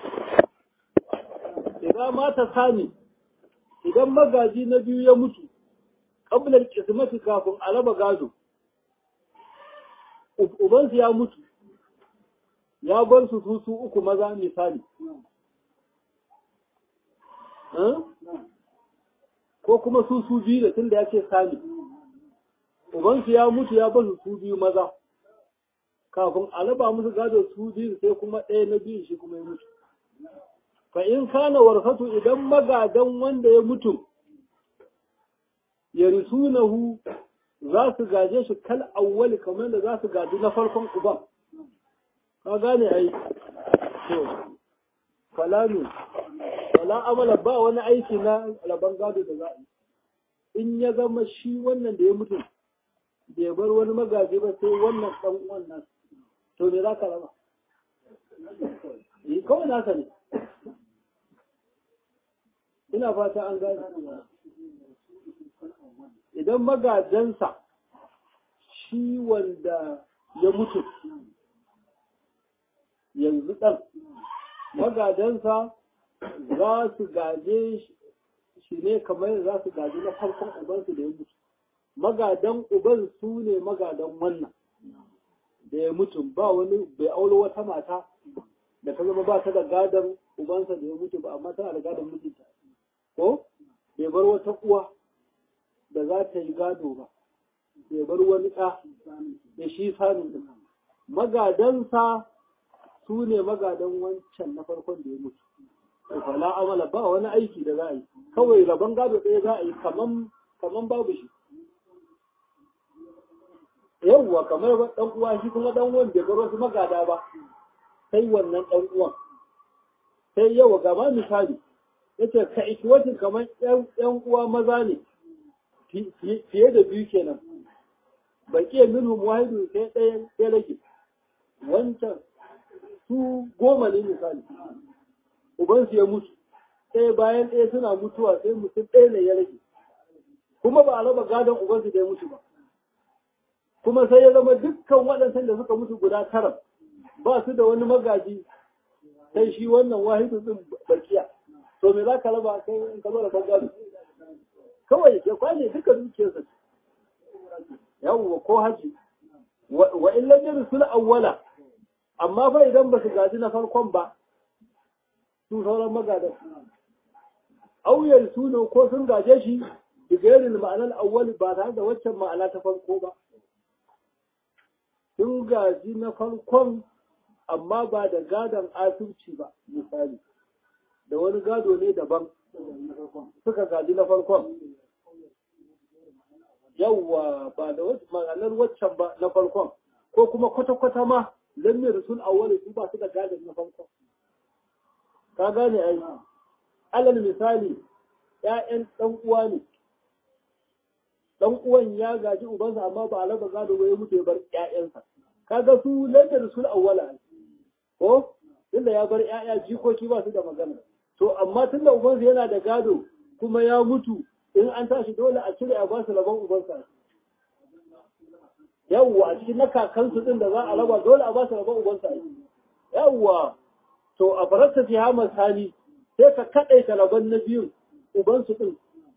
idan mata sani idan magaji na biyu ya mutu ƙablar kismati kafin a raba gado ubansu ya mutu ya bar su su su uku maza misali ko kuma su su biyu da tun da ya ce sani ubansu ya mutu ya bar su su biyu maza kafin a raba musu gado su biyu sai kuma ɗaya na biyu shi kuma ya mutu fa in kana warfatu idan magadan wanda ya mutu ya risunahu za su gaje shi kal awwali kamar da za su gaji na farkon uban ka gane ai to kalamu wala amala ba wani aiki na raban gado da za a yi in ya zama shi wannan da ya mutu bai bar wani magaji ba sai wannan dan uwan nan to me za ka raba yi kawai naka ne ina fata an gane idan magajansa shi wanda ya mutu yanzu ɗan magadansa za su gaje shi ne kamar yadda za su gaji na farkon ubansu da ya mutu magadan uban su ne magadan wannan da ya mutu ba wani bai aulo wata mata da ta zama ba ta da gadon ubansa da ya mutu ba amma tana da gadon mijinta ko bai bar wata uwa da za ta yi gado ba bai bar wani ɗa da shi sanin ɗin magadansa su ne magadan wancan na farkon da ya mutu fala amala ba wani aiki da za a yi kawai rabon gado ɗaya za a yi kaman babu shi yawwa kamar ɗan uwa shi kuma ɗan uwan bai bar wasu magada ba sai wannan ɗan uwan sai yawa gaba misali yace ka ikiwatin kamar ƴan uwa maza ne fiye da biyu kenan baƙiyar minhum wahidu sai ɗaya sai rage wancan su goma ne misali ubansu ya mutu ɗaya bayan ɗaya suna mutuwa sai mutum ɗaya ne ya rage kuma ba a raba gadon ubansu da ya mutu ba kuma sai ya zama dukkan waɗansan da suka mutu guda tara ba su da wani magaji sai shi wannan wahidu din bakiya to me za ka raba kai in ka zo da gado kawai ya kwashe duka dukiyarsa yawwa ko haji wa in lam yursul awwala amma fa idan ba su gaji na farkon ba su sauran magadan auyar su ne ko sun gaje shi bigairil ma'anar awwali ba tare da waccan ma'ana ta farko ba sun gaji na farkon amma ba da gadon asirci ba misali da wani gado ne daban suka gaji na farkon yawwa ba da ma'anar waccan ba na farkon ko kuma kwata-kwata ma lamir sun awwali su ba su da gadon na farkon ka gane ai alal misali ‘ya'yan ɗan uwa ne ɗan uwan ya gaji ubansa amma ba a raba gado ba ya mutu ya bar ‘ya'yansa kaga su lamir sun awwala ko tunda ya bar ‘ya'ya jikoki ba su da magana to amma tunda ubansa yana da gado kuma ya mutu in an tashi dole a cire a ba su rabon ubansa yawwa a cikin na kakansu din da za a raba dole a ba su rabon ubansa yawwa to a farasta fi hamar sani sai ka kaɗaita rabon na biyun ubansu din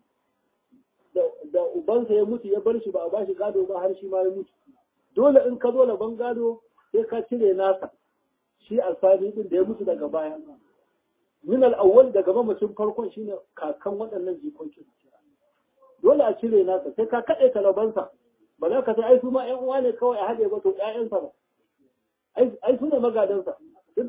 da ubansa ya mutu ya bar shi ba a ba shi gado ba har shi ma ya mutu dole in ka zo rabon gado sai ka cire nasa shi alfani din da ya mutu daga baya min al-awwal daga mamacin farkon shine kakan waɗannan jikokin dole a cire nasa sai ka kaɗe talabansa ba za ka sai ai su ma ƴan uwa ne kawai a haɗe ba to ƴaƴansa ba ai su ne magadansa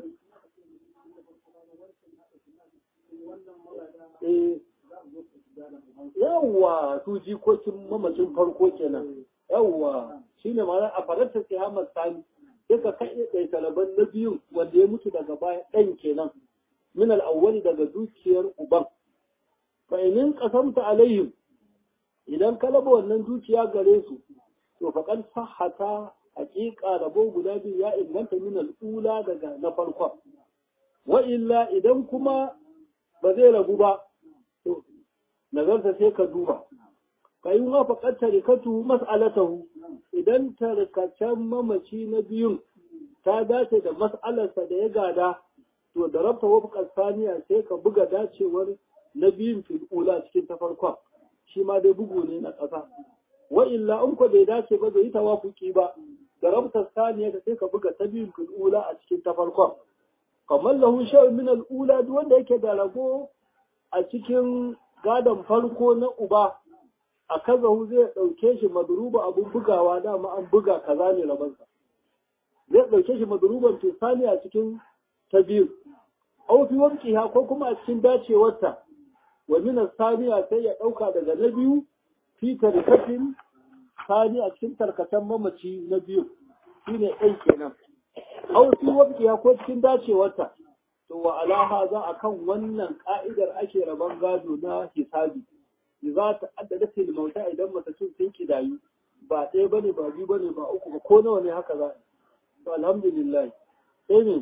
yawwa su jikokin mamacin farko kenan yawwa shine ma'ana a faransa sai Ahmad Sani sai ka kaɗe ɗai talaban na biyun wanda ya mutu daga baya ɗan kenan min al daga dukiyar uban fa in qasamta alaihim idan ka raba wannan dukiya gare su to faƙar sahata haƙiƙa rabo guda biyu ya inganta min al'ula daga na farkon wa illa idan kuma ba zai rabu ba to nazarta sai ka duba ka yi ma faƙar tarikatu mas'alatahu idan tarkacen mamaci na biyun ta dace da mas'alarsa da ya gada to da rabta wafƙar saniya sai ka buga dacewar na biyun fil'ula cikin ta farkon shi ma dai bugu ne na ƙasa wa illa in ko bai dace ba bai yi tawafuki ba da rabta saniya ka sai ka buga ta biyun ula a cikin ta farkon kamar lahu sha'un min al'ula duk wanda yake da rago a cikin gadon farko na uba a kazahu zai ɗauke shi madruba abun bugawa dama an buga kaza ne rabansa zai ɗauke shi madruban fisani a cikin ta biyu au fi wankiha ko kuma a cikin dacewarta wa min saniya sai ya ɗauka daga na biyu fi tarkatin sani a cikin tarkatan mamaci na biyu shine ɗan kenan aw fi waqtiha ko cikin dacewarta to wa alaha za a kan wannan ka'idar ake raban gado na hisabi za ta addada til mauta idan matacin sun kidayu ba ɗaya bane ba biyu bane ba uku ba ko nawa ne haka za to alhamdulillah sai ne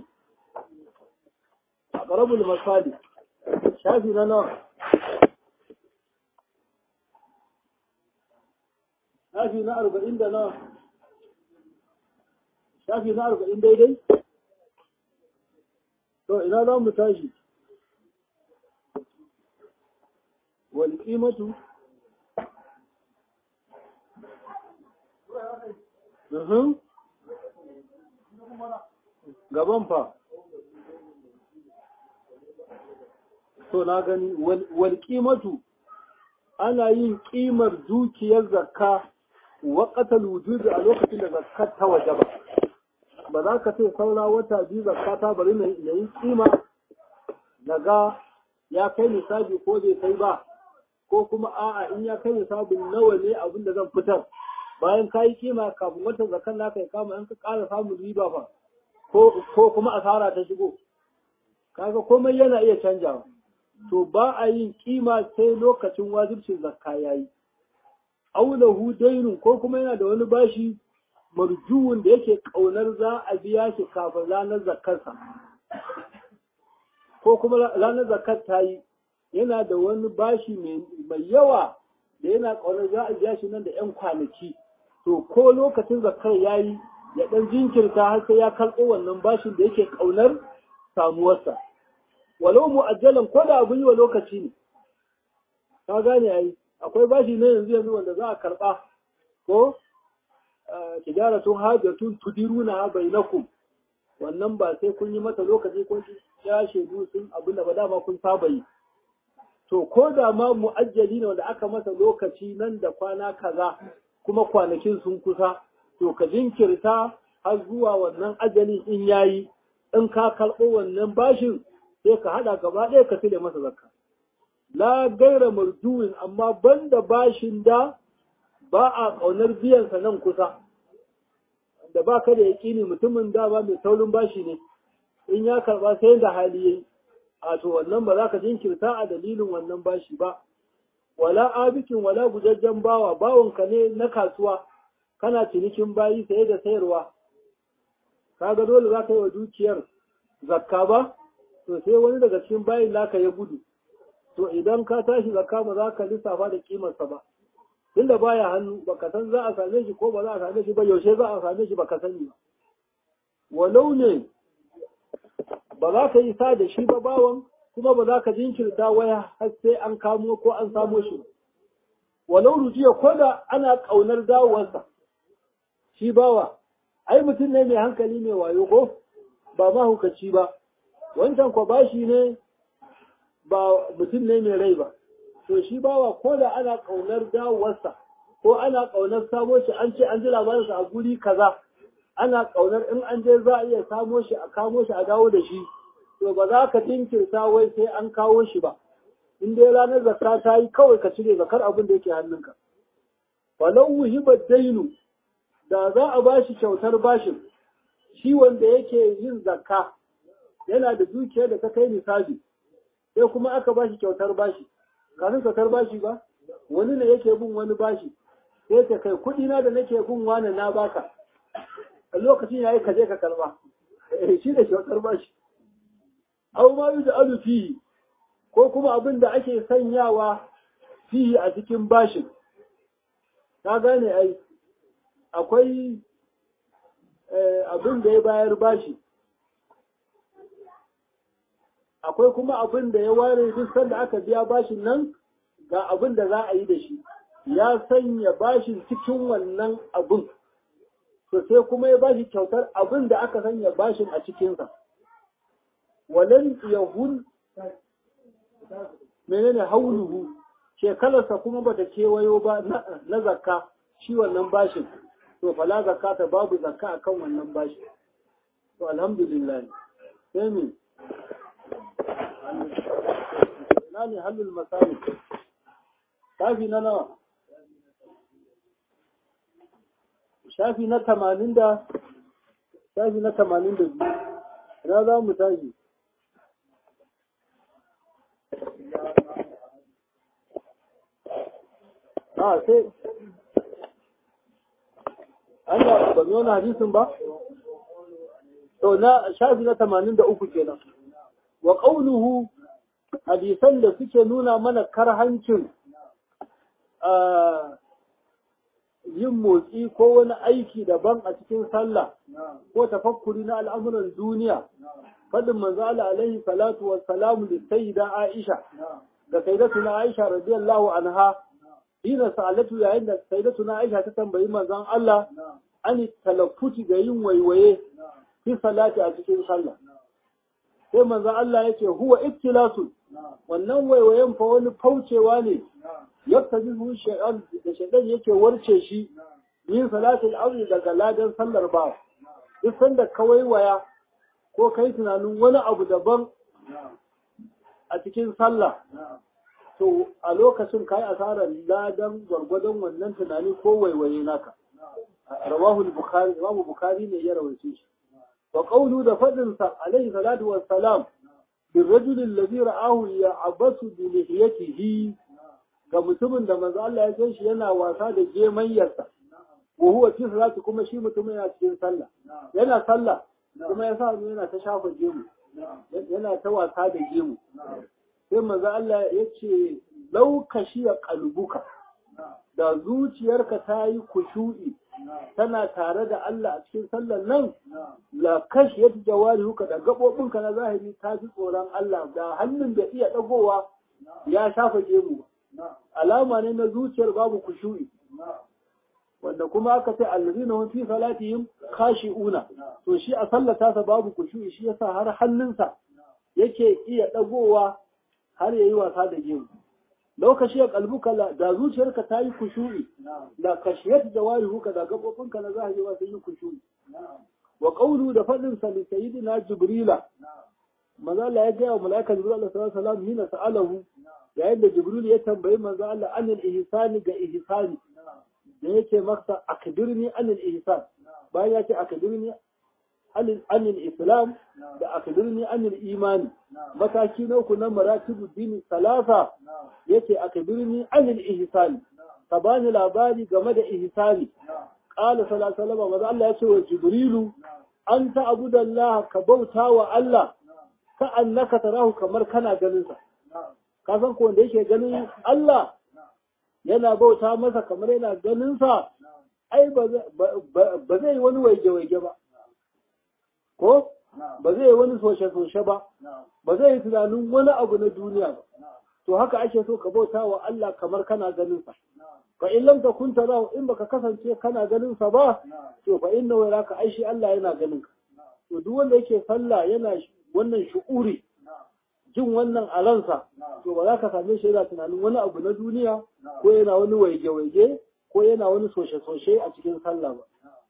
a qarabul masali shafi na nawa shafi na arba'in da nawa shafi na arba'in daidai to ina za mu tashi wal qimatu Mhm. Gaban fa. To na gani wal qimatu ana yin ƙimar dukiyar zakka waƙatal wujudi a lokacin da zakkar ta waje ba. Ba za ka ce saura wata biyu zakka ta bari na yi ƙima na ga ya kai nisabi ko bai kai ba ko kuma a'a in ya kai nisabin nawa ne abin da zan fitar bayan ka yi kima kafin watan zakkan naka ya kama in ka ƙara samun riba ba ko kuma asara ta shigo kaga komai yana iya canjawa to ba a yin kima sai lokacin wajibcin zakka yayi aulahu dainun ko kuma yana da wani bashi marjuwun da yake kaunar za a biya shi kafin ranar zakkarsa ko kuma ranar zakkar ta yi yana da wani bashi mai yawa da yana kaunar za a biya shi nan da 'yan kwanaki to ko lokacin zakkar ya yi ya ɗan jinkirta har sai ya karɓo wannan bashin da yake kaunar samuwarsa walau mu'ajjalan ko da abin yi wa lokaci ne ka gane ai akwai bashi ne yanzu yanzu wanda za a karba ko tijaratun hajjatun tudiruna bainakum wannan ba sai kun yi mata lokaci kun ya shaidu sun abin da ba dama kun saba yi to ko da ma mu'ajjali ne wanda aka masa lokaci nan da kwana kaza kuma kwanakin sun kusa to ka jinkirta har zuwa wannan ajalin in yayi in ka karɓo wannan bashin sai ka haɗa gaba ɗaya ka cire masa zakka la gaira marjuwin amma banda bashin da ba a ƙaunar biyansa nan kusa da ba ka da yaƙini mutumin da ba mai taurin bashi ne in ya karɓa sai da hali yayi a to wannan ba za ka jinkirta a dalilin wannan bashi ba wala abikin wala gujajjen bawa bawanka ne na kasuwa kana cinikin bayi saye da sayarwa kaga dole za ka yi wa dukiyar zakka ba to sai wani daga cikin bayin naka ya gudu to idan ka tashi zakka ba za ka lissafa da kimarsa ba tunda baya hannu baka san za a same shi ko ba za a same shi ba yaushe za a same shi baka sani ba walau ne ba za ka yi sa da shi ba bawan kuma ba za ka jinkirta waya har sai an kamo ko an samo shi walau rujiya ko da ana ƙaunar dawowarsa shi bawa ai mutum ne mai hankali mai wayo ko ba mahukaci ba wancan kwa bashi ne ba mutum ne mai rai ba to shi bawa ko da ana ƙaunar dawowarsa ko ana ƙaunar samo shi an ce an ji labarinsa a guri kaza ana ƙaunar in an je za a iya samo shi a kamo shi a dawo da shi to ba za ka jinkirta wai sai an kawo shi ba in dai ranar zakka ta yi kawai ka cire zakar abin da yake hannunka falau wuhibar dainu da za a bashi kyautar bashin shi wanda yake yin zakka yana da dukiyar da ta kai nisabi sai kuma aka bashi kyautar bashi kafin kyautar bashi ba wani ne yake bin wani bashi sai ta kai kuɗi na da nake bin wani na baka a lokacin yayi ka je ka karba shi da kyautar bashi aw ma yuj'alu fihi ko kuma abin da ake sanyawa fihi a cikin bashin ka gane ai akwai abin da ya bayar bashi akwai kuma abin da ya ware duk sanda aka biya bashin nan ga abin da za a yi da shi ya sanya bashin cikin wannan abin to sai kuma ya bashi kyautar abin da aka sanya bashin a cikinsa walan yahul menene hauluhu shekalarsa kuma bata kewayo ba na zakka shi wannan bashin to fala zakata babu zakka akan wannan bashi to alhamdulillah sai mi na ne halul masali shafi na nawa shafi na tamanin da shafi na tamanin da biyu ina za mu tashi a sai Allah ba zo na hadisin ba to na shafi na 83 kenan wa qawluhu hadisan da suke nuna mana karhancin yin motsi ko wani aiki daban a cikin sallah ko tafakkuri na al'amuran duniya fadin manzo Allah alaihi salatu wa salamu da sayyida Aisha da sayyidatuna Aisha radiyallahu anha ina sa'alatu yayin da sayyidatuna Aisha ta tambayi manzon Allah an talaffuti da yin waiwaye fi salati a cikin sallah sai manzon Allah yake huwa ibtilasu wannan waiwayen fa wani faucewa ne yadda jihu shaytan da shaytan yake warce shi yin salatul amri daga ladan sallar ba duk sanda ka waiwaya ko kai tunanin wani abu daban a cikin sallah to a lokacin kai asarar ladan gwargwadon wannan tunani ko waiwaye naka rawahu bukhari imamu bukhari ne ya rawaito shi wa qawlu da fadin sa alaihi salatu wassalam بالرجل الذي رآه يعبس بلحيته ga mutumin da manzo Allah ya san shi yana wasa da gemayyarsa wa huwa fi salati kuma shi mutum yana cikin sallah yana sallah kuma ya sa yana ta shafa gemu yana ta wasa da gemu sai manzo Allah ya ce lau kashiya qalbuka da zuciyarka ta yi kushu'i tana tare da Allah a cikin sallar nan la kashiyat jawarihuka da gabobinka na zahiri ta fi tsoron Allah da hannun da iya dagowa ya shafa gemu alama ne na zuciyar babu kushu'i wanda kuma aka ce allazina hum fi salatihim khashi'una to shi a sallata sa babu kushu'i shi yasa har hannunsa yake iya dagowa har yayi wasa da gemu lokaci ya kalbuka da zuciyarka ta yi kushu'i da kashiyat jawarihuka da gabobinka na zahiri ba sun yi kushu'i wa qawlu da fadin sa li sayyidina jibrila manzo Allah ya ga wa malaika jibril sallallahu alaihi wasallam hina sa'alahu yayin da jibril ya tambayi manzo Allah anil ihsani ga ihsani da yake masa akbirni anil ihsan bayan ya ce akbirni anil islam da akbirni anil imani mataki na uku na maratibu dini salasa yake akbirni anil ihsani ka bani labari game da ihsani qala sallallahu alaihi wasallam maza Allah ya ce wa jibrilu anta abudallaha ka bauta wa Allah ka annaka tarahu kamar kana ganin sa ka san ko wanda yake ganin Allah yana bauta masa kamar yana ganin sa ai ba zai wani waige-waige ba ko ba zai wani soshe-soshe ba ba zai yi tunanin wani abu na duniya ba to haka ake so ka bauta wa Allah kamar kana ganin sa fa in lam takun tarahu in baka kasance kana ganin sa ba to fa inna wa raka aishi Allah yana ganin ka to duk wanda yake sallah yana wannan shu'uri jin wannan a ransa to ba za ka same shi yana tunanin wani abu na duniya ko yana wani waige-waige ko yana wani soshe-soshe a cikin sallah ba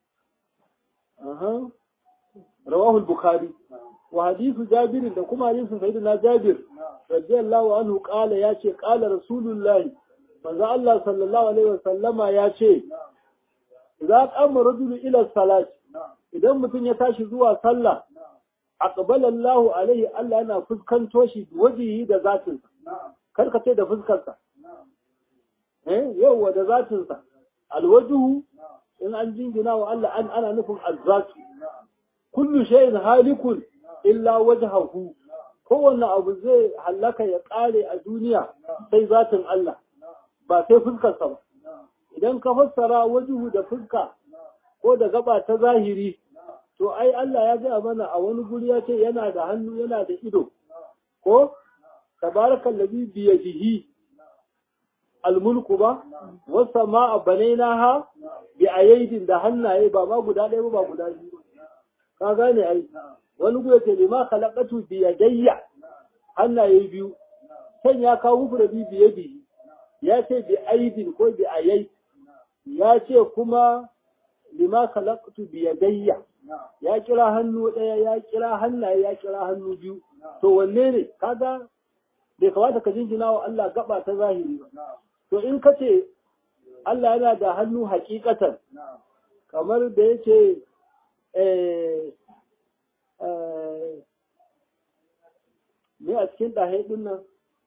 رواه البخاري وحديث جابر da kuma hadisin sayyidina Jabir radiyallahu anhu qala yace qala rasulullahi manzo Allah sallallahu alaihi wasallama yace idza qama rajulu ila salat idan mutum ya tashi zuwa sallah aqbala Allahu alaihi Allah yana fuskanto shi wajihi da zatin sa kar ka ce da fuskar sa eh yawa da zatin sa alwajhu in an jingina wa Allah an ana nufin azzatu kullu shay'in halikun illa wajhahu kowanne abu zai hallaka ya kare a duniya sai zatin Allah ba sai fuskarsa ba idan ka fassara wajuhu da fuska ko da gaba ta zahiri to ai Allah ya gaya mana a wani guri ya ce yana da hannu yana da ido ko tabarakal ladhi bi yadihi almulku ba wasa ma a banainaha bi ayyidin da hannaye ba ma guda ɗaya ba guda biyu ka gane ai wani guya ce lima khalaqatu bi yadayya hannaye biyu kan ya kawo mufradi bi yadi ya ce bi aidin ko bi ayai ya ce kuma lima khalaqtu bi yadayya ya kira hannu ɗaya ya kira hannaye ya kira hannu biyu to wanne ne kaga bai kamata ka jinjina wa Allah gaba ta zahiri ba to in ka ce Allah yana da hannu hakikatan kamar da yake me a cikin ɗahe ɗin nan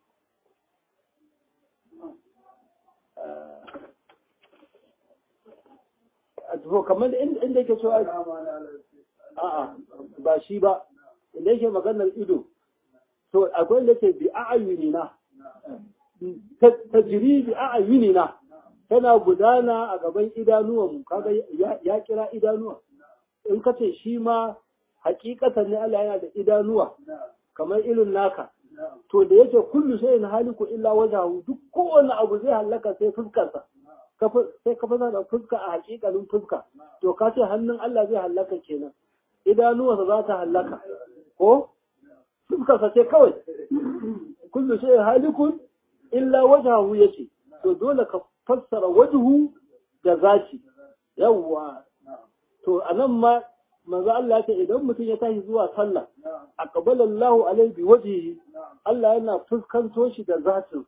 to kamar inda yake cewa a'a ba shi ba inda yake maganar ido to akwai da ke bi a'ayunina ta jiri bi a'ayunina tana gudana a gaban idanuwanmu kaga ya kira idanuwa in ka ce shi ma hakikatan ne Allah yana da idanuwa kamar irin naka to da yake kullu shay'in haliku illa wajhahu duk kowane abu zai halaka sai fuskarsa sai ka fasa da fuska a hakikalin fuska to ka ce hannun Allah zai halaka kenan idanuwarsa za ta halaka ko fuskarsa ce kawai kullu shay'in halikun illa wajhahu yace to dole ka fassara wajhu da zati yawwa to anan ma manzo Allah ce idan mutum ya tashi zuwa sallah aqbala Allahu alaihi bi wajhihi Allah yana fuskanto shi da zatin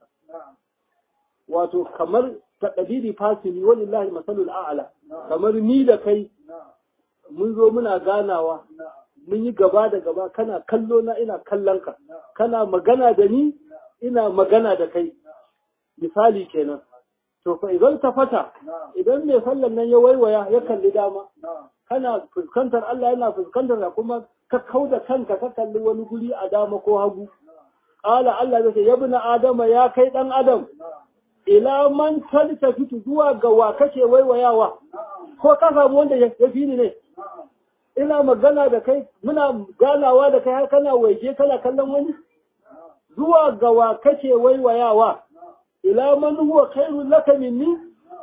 wato kamar taqdiri fasili walillahi masalul a'la kamar ni da kai mun zo muna ganawa mun yi gaba da gaba kana kallo na ina kallon ka kana magana da ni ina magana da kai misali kenan to fa idan ta fata idan mai sallan nan ya waiwaya ya kalli dama kana fuskantar Allah yana fuskantar da kuma ka kauda kanka ka kalli wani guri a dama ko hagu qala Allah zai ce ya ibn adama ya kai dan adam ila man taltafitu zuwa ga wa kake waiwayawa ko ka samu wanda ya fi ni ne ina magana da kai muna ganawa da kai har kana waje kana kallon wani zuwa ga wa kake waiwayawa ila man huwa khairul laka minni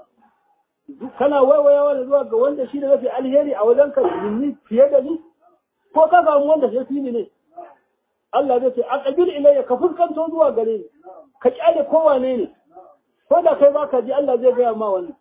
kana waiwayawa da zuwa ga wanda shi da mafi alheri a wajen ka minni fiye da ni ko ka samu wanda ya fi ni ne Allah zai ce aqbil ilayya ka fuskanto zuwa gare ni ka kyale kowane ne ko da kai baka ji Allah zai gaya ma wannan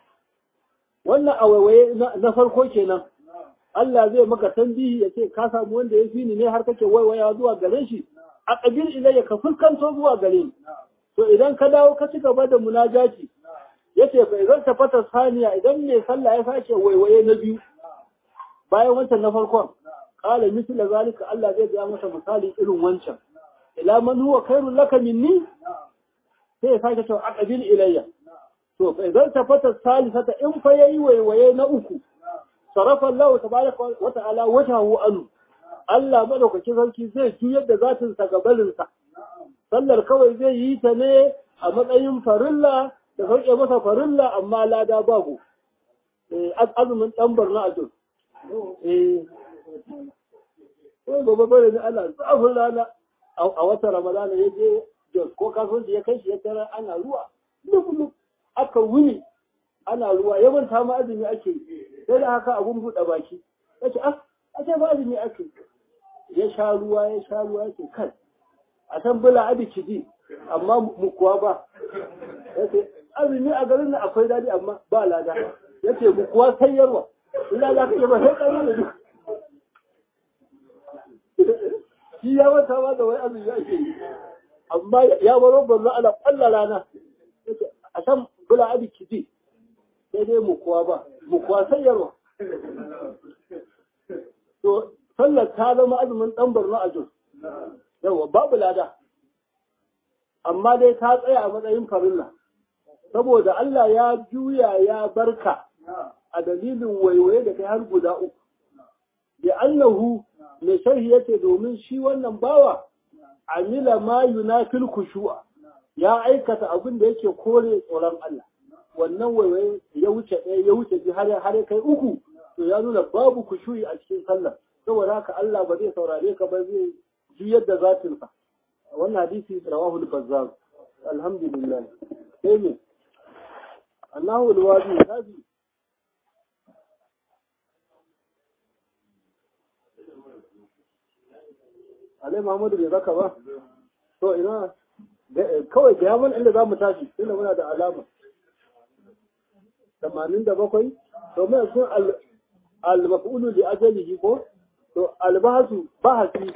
wannan a waiwaye na farko kenan Allah zai maka tambihi ya ce ka samu wanda ya fi ni ne har kake waiwaya zuwa gare shi a ƙabil ilayya ka fuskanto zuwa gare ni to idan ka dawo ka ci gaba da munajaci yace fa idan ta fata saniya idan mai sallah ya sake waiwaye na biyu bayan wancan na farkon qala misla zalika Allah zai ga masa misali irin wancan ila man huwa khairul laka minni sai ya sake cewa aqbil ilayya to fa idan ta fata salisata in fa yayi waiwaye na uku sarafa Allah tabaraka wa ta'ala wajhahu anu Allah madaukaki sarki zai juyar da zatin sa gabarin sa sallar kawai zai yi ta ne a matsayin farilla da sauke masa farilla amma lada babu eh azumin dan barna a jin eh ko gobe bare ne Allah zafin rana a wata ramadana ya je Jos ko kasuwanci ya kai shi ya tara ana ruwa lub aka wuni ana ruwa ya manta ma azumi ake sai da haka abun buɗe baki ya ce ah a ce ba azumi ake ya sha ruwa ya sha ruwa ya ce kan a san bula abi kiji amma mu kuwa ba ya ce azumi a garin nan akwai daɗi amma ba lada ya ce mu kuwa sayarwa ina za ka yi ba sai ƙarfi da duk shi ya manta ma da wai azumi ake yi amma ya baro banza ana ƙwalla rana a san bula abi kiji sai dai mu kuwa ba mu kuwa sayarwa to sallar ta zama azumin ɗan barno a jos yawa babu lada amma dai ta tsaya a matsayin farilla saboda Allah ya juya ya barka a dalilin waiwaye da kai har guda uku da annahu mai sharhi yace domin shi wannan bawa amila ma yunafil khushu'a ya aikata abin da yake kore tsoron Allah wannan waiwaye ya wuce ɗaya ya wuce biyu har har kai uku to ya nuna babu kushuyi a cikin sallah saboda haka Allah ba zai saurare ka ba zai juyar da zatin ka wannan hadisi rawahu al-bazzar alhamdulillah sai ne annahu al-wadi nabi alai Muhammadu bai zaka ba to ina kawai ga yaman inda za mu tashi tunda muna da alama tamanin da bakwai to mai sun al-maf'ulu li ajalihi ko to al-bahsu bahasi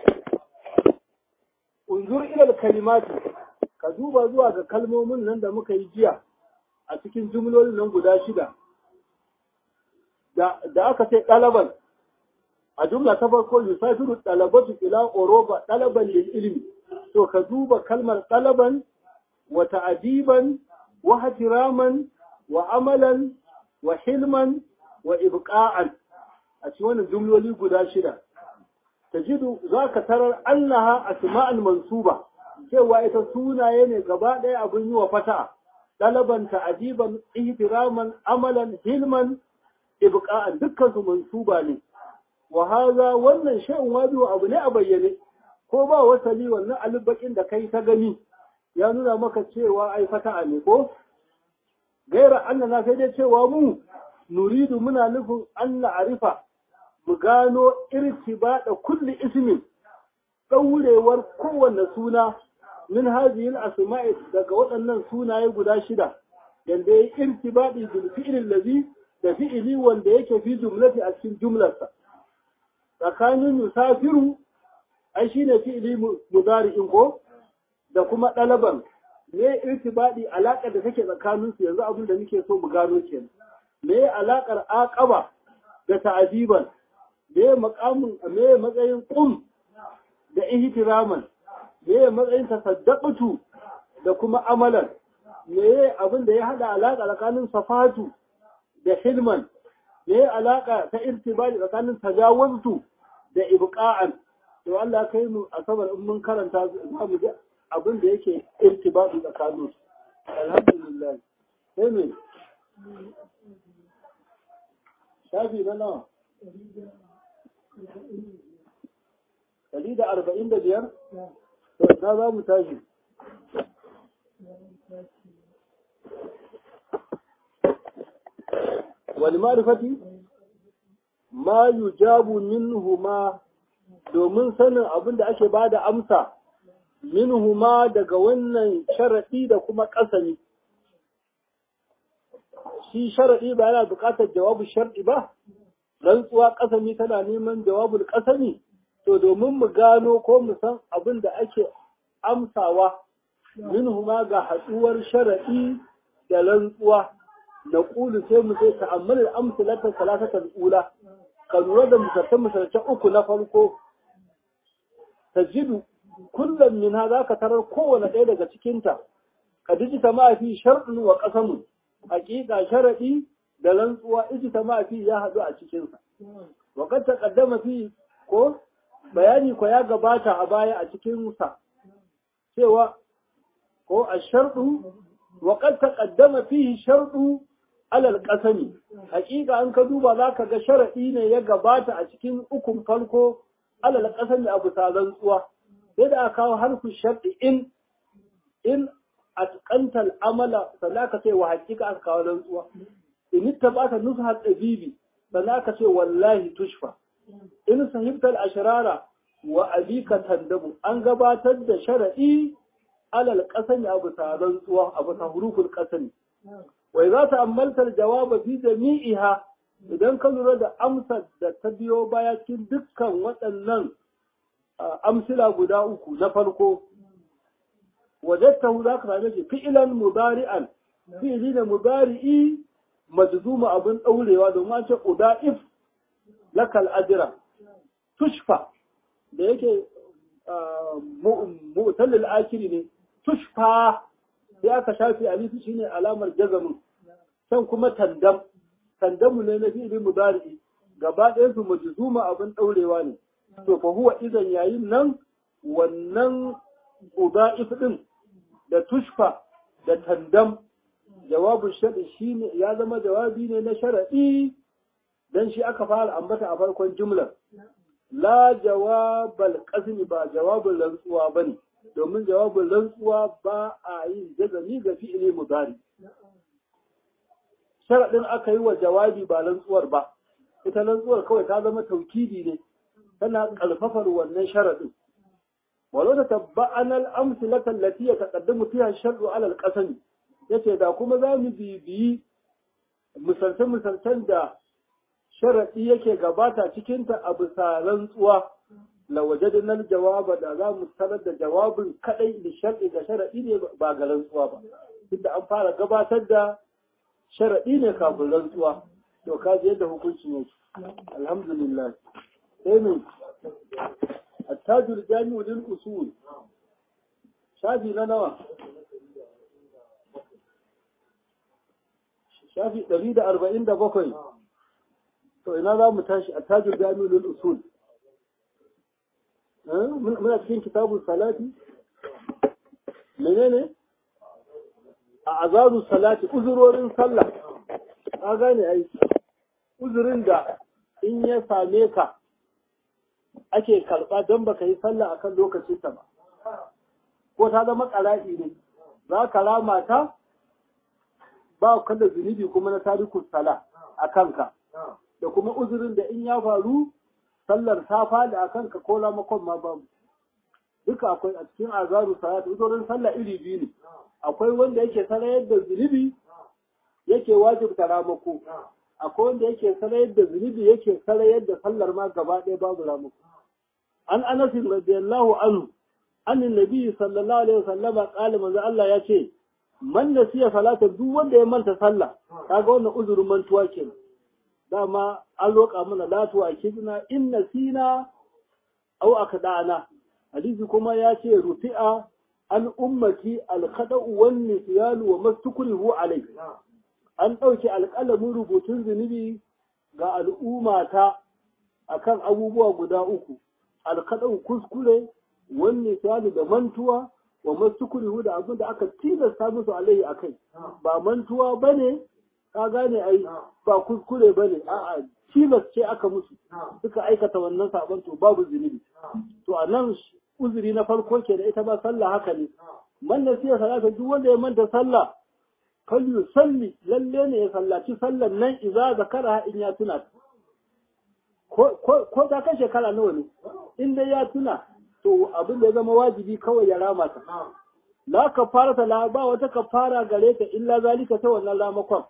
unzur ila al-kalimati ka duba zuwa ga kalmomin nan da muka yi jiya a cikin jumlolin nan guda shida da da aka ce ɗalaban a jumla ta farko yusafiru ɗalabatu ila oroba ɗalaban lil ilmi to ka duba kalmar ɗalaban wa ta'adiban wa hatiraman wa amalan wa hilman wa ibqa'an a cikin wannan jumloli guda shida tajidu zaka tarar annaha asma'ul mansuba cewa ita sunaye ne gaba ɗaya abin yi wa fata ɗalaban ta'adiban ihtiraman amalan hilman ibqa'an dukkan su mansuba ne wa haza wannan shay'un wajibu abu ne a bayyane ko ba wasali wannan alibakin da kai ta gani ya nuna maka cewa ai fata'a ne ko gaira annana sai dai cewa mu nuridu muna nufin an arifa mu gano irtibada kulli ismin ɗaurewar kowanne suna min hadhihi al-asma'i daga waɗannan sunaye guda shida yanda yayi irtibadi bil fi'l ladhi da fi'ili wanda yake fi jumlati a cikin jumlarsa tsakanin yusafiru ai shine fi'ili mudari'in ko da kuma ɗalaban me irtibadi alaƙar da take tsakanin su yanzu abin da muke so mu gano kenan me alaƙar aqaba da ta'diban me maqamin me matsayin qum da ihtiraman me matsayin tasaddaqatu da kuma amalan me abin da ya hada alaƙa tsakanin safatu da hilman me alaƙa ta irtibadi tsakanin tajawuztu da ibqa'an to Allah kai mu asabar in mun karanta za mu ji abin da yake irtibadi tsakanin su alhamdulillah sai me shafi na nawa Dari da arba'in da biyar? Na za mu tashi. Wani marifati? Ma yujabu minhu ma domin sanin abin da ake ba da amsa minhu ma daga wannan sharaɗi da kuma ƙasami. Shi sharaɗi ba yana buƙatar jawabu sharɗi ba, rantsuwa ƙasami tana neman jawabul ƙasami. to domin mu gano ko mu san abin da ake amsawa minhu ma ga haɗuwar shara'i da rantsuwa da ƙulu sai mu sai ta'ammal amsalatan salatatan ula ka lura da misaltan misaltan uku na farko tajidu kullum min ha zaka tarar kowane ɗaya daga cikinta ka dijita ma fi shar'un wa qasamun haƙiƙa sharaɗi da rantsuwa ijita ma fi ya haɗu a cikinsa wa kad taqaddama fi ko bayani ko ya gabata a baya a cikin sa cewa ko a sharɗu wa qad taqaddama fihi sharɗu alal qasami hakika an ka duba zaka ga sharadi ne ya gabata a cikin ukun farko alal qasami abu salan tsuwa sai da aka kawo harfu sharɗi in in atqanta amala sannan aka ce wa hakika aka kawo rantsuwa in tabata nusha tabibi sannan aka ce wallahi tushfa in sahibtal ashrara wa abika tandabu an gabatar da shar'i alal qasami abu saran tsuwa abu ta huruful qasami wa idza ta'ammalta al-jawaba fi jami'iha idan ka lura da amsar da ta biyo baya cikin dukkan waɗannan amsila guda uku na farko wajadtahu zaka same shi fi'lan mudari'an fi'li da mudari'i majzuma abun daurewa domin an ce uda'if lakal ajira tushfa da yake mu'tallil akiri ne tushfa sai aka shafi alifi shine alamar jazamin san kuma tandam tandamu ne na fi'li mudari gaba ɗayan su majzuma abin daurewa ne to fa huwa idan yayin nan wannan udaif din da tushfa da tandam jawabin shaɗi shine ya zama jawabi ne na sharaɗi dan shi aka fara ambata a farkon jumlar la jawabal qasmi ba jawabin rantsuwa bane domin jawabin rantsuwa ba a yin jazami ga fi'ili mudari sharadin aka yi wa jawabi ba rantsuwar ba ita rantsuwar kawai ta zama taukidi ne tana kalfafar wannan sharadin walau ta tabba'ana al-amsilata allati yataqaddamu fiha ash-shar'u 'ala al-qasmi yace da kuma za mu bibiyi misalce-misalcen da sharaɗi yake gabata cikinta a bisa rantsuwa la wajadna jawaba da za mu tarar da jawabin kadai da sharɗi ga sharaɗi ne ba ga rantsuwa ba inda an fara gabatar da sharaɗi ne kafin rantsuwa to ka ji yadda hukuncin yake alhamdulillah sai mu attajul jami'u lil usul shafi na nawa shafi 147 to ina za mu tashi a tajir jami'ul usul muna cikin kitabun salati menene a azaru salati uzurorin sallah ka gane ai uzurin da in ya same ka ake karɓa don baka yi sallah akan lokacin ta ba ko ta zama ƙara'i ne za ka rama ta ba ka da zunubi kuma na tarikus sala a kanka da kuma uzurin da in ya faru sallar ta faɗi a kanka ko ramakon ma babu duka akwai a cikin azaru salat uzurin sallah iri biyu ne akwai wanda yake sarayar da zunubi yake wajibta ramako akwai wanda yake sarayar da zunubi yake sarayar da sallar ma gaba ɗaya babu ramako an anas radiyallahu anhu an nabi sallallahu alaihi wasallama qala manzo Allah ya ce man nasiya salata duk wanda ya manta sallah kaga wannan uzurin mantuwa kenan dama an roƙa mana latuwa kidna in nasina aw akdana hadisi kuma ya ce rufi'a an ummati alkhada'u wan nisyan wa mastukrihu alai an ɗauki alƙalamin rubutun zunubi ga al'ummata akan abubuwa guda uku alkhada'u kuskure wan nisyan da mantuwa wa mastukrihu da abin da aka tilasta musu alai akai ba mantuwa bane ka gane ai ba kuskure bane a'a tilas ce aka musu suka aikata wannan sabon to babu zunubi to a nan uzuri na farko ke da ita ba sallah haka ne man nasiya salata duk wanda ya manta sallah kal yusalli lalle ne ya sallaci sallan nan idza zakara in ya tuna ko ko ta kai shekara nawa ne in dai ya tuna to abin da ya zama wajibi kawai ya rama ta la kafara la ba wata kafara gare ta illa zalika ta wannan ramakon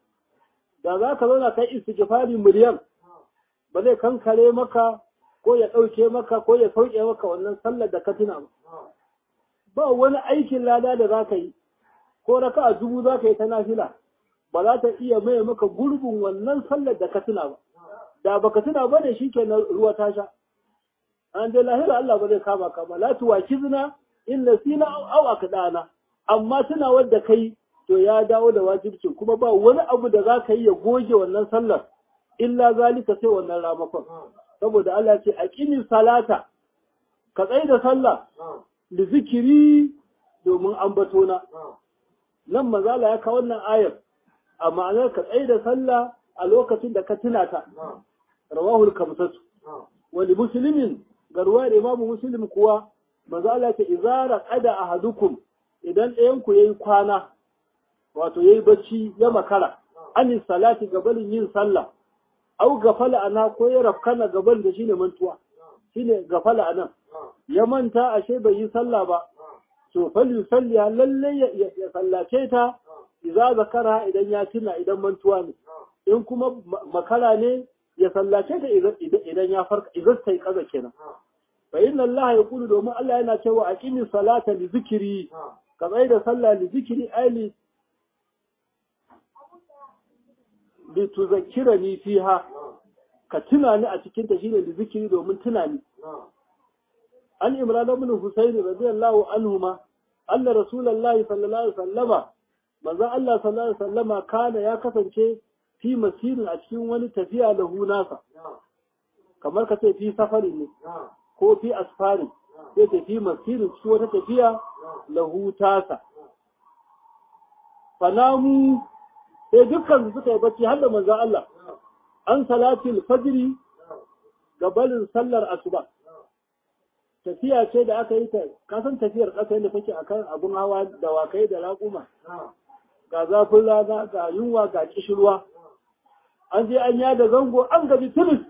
da za ka zauna kai istighfari miliyan ba zai kankare maka ko ya ɗauke maka ko ya sauke maka wannan sallar da ka tuna ba. Ba wani aikin lada da za ka yi, ko raka a dubu za ka yi ta nafila, ba za ta iya maye maka gurbin wannan sallar da ka tuna ba. Da ba ka tuna ba ne shi ke ruwa ta sha. An dai lahira Allah ba zai kama ka ba, la tuwa kizna in nasina au aka dana. Amma tuna wadda kai to ya dawo da wajibcin kuma ba wani abu da za ka yi ya goge wannan sallar illa zalika sai wannan ramakon. saboda Allah ce a ƙinin salata ka tsaye da sallah da zikiri domin ambatona nan mazala ya kawo wannan ayar a ma'anar ka tsaye da sallah a lokacin da ka tuna ta rawahul kamsatu wani musulmin ga ruwa da imamu muslim kuwa mazala ce izara qada ahadukum idan ɗayan ku yayi kwana wato yayi bacci ya makara anis salati gabanin yin sallah au gafala ana ko ya rafkana gaban da shine mantuwa shine gafala anan ya manta ashe bai yi sallah ba to fal yusalli lalle ya sallace ta idza zakara idan ya tuna idan mantuwa ne in kuma makara ne ya sallace ta idan ya farka idan sai kaza kenan fa inna allaha yaqulu domin Allah yana cewa aqimi salata li zikri ka tsai da sallah li zikri ali lituzakkirani fiha ka tuna ni a cikin ta shine da zikiri domin tuna ni an imran ibn husayn radiyallahu anhuma anna rasulullahi sallallahu alaihi wasallama manzo Allah sallallahu alaihi wasallama kana ya kasance fi masirin a cikin wani tafiya lahu nasa kamar ka ce fi safarin ne ko fi asfarin sai ta fi masirin cikin wata tafiya lahu tasa fanamu sai dukkan su suka yi bacci har da manzon Allah an salatil fajri gabalin sallar asuba tafiya ce da aka yi ta kasan tafiyar ƙasa yadda take akan abun hawa da wakai da raƙuma ga zafin rana ga yunwa ga kishirwa an je an yada zango an gaji tunis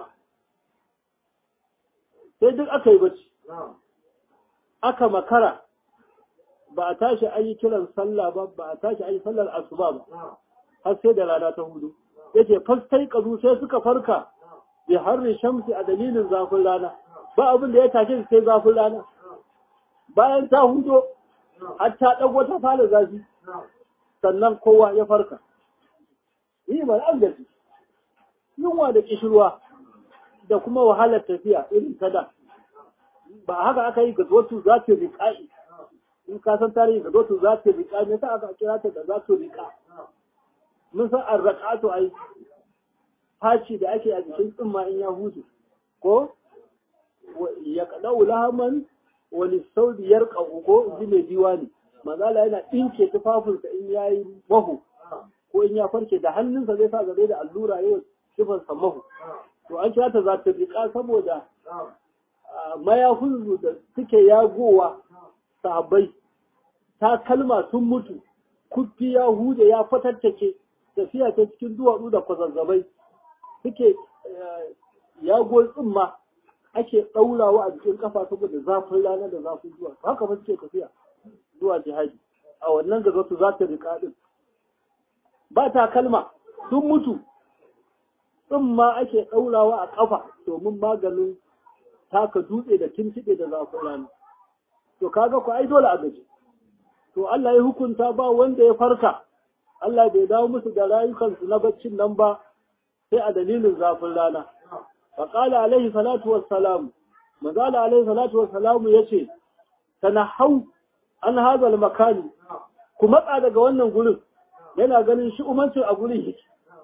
sai duk aka yi bacci aka makara ba a tashi an yi kiran sallah ba ba a tashi an yi sallar asuba ba har sai da rana ta hudu yace fastai kazu sai suka farka bi harri shamsi a dalilin zafin rana ba abin da ya tashe sai zafin rana bayan ta hudo har ta dago ta fara zafi sannan kowa ya farka yi ba an gaji yunwa da kishirwa da kuma wahalar tafiya irin ta da ba haka aka yi gazotu za ta riƙa'i in ka san tarihi gazotu za ta riƙa me sa aka kira ta da za ta riƙa mun san an raƙato ai faci da ake a jikin tsumma in ya hudu ko ya kaɗau lahaman wani saudi ya ko ji mai diwani mazala yana ɗinke tufafinsa in ya yi mahu ko in ya farke da hannunsa zai sa gare da allura yau kifansa mahu to an kira ta za ta riƙa saboda mayafin da suke yagowa sahabbai ta kalma sun mutu kuffi ya hude ya fatattake tafiya ta cikin duwatsu da kwazazzabai suke yago tsimma ake ɗaurawa a jikin kafa saboda zafin rana da zafin zuwa haka ba suke tafiya zuwa jihadi a wannan gaba su za ta riƙa ɗin ba ta kalma sun mutu tsimma ake ɗaurawa a ƙafa domin maganin taka dutse da tuntuɓe da zafin rana to kaga ku ai dole a gaji to Allah ya hukunta ba wanda ya farka Allah bai dawo musu da rayukansu na baccin nan ba sai a dalilin zafin rana faƙala alaihi salatu wassalam manzala alaihi salatu wassalam ya ce tanahau an hazal makani ku matsa daga wannan gurin yana ganin shi umancin a gurin yake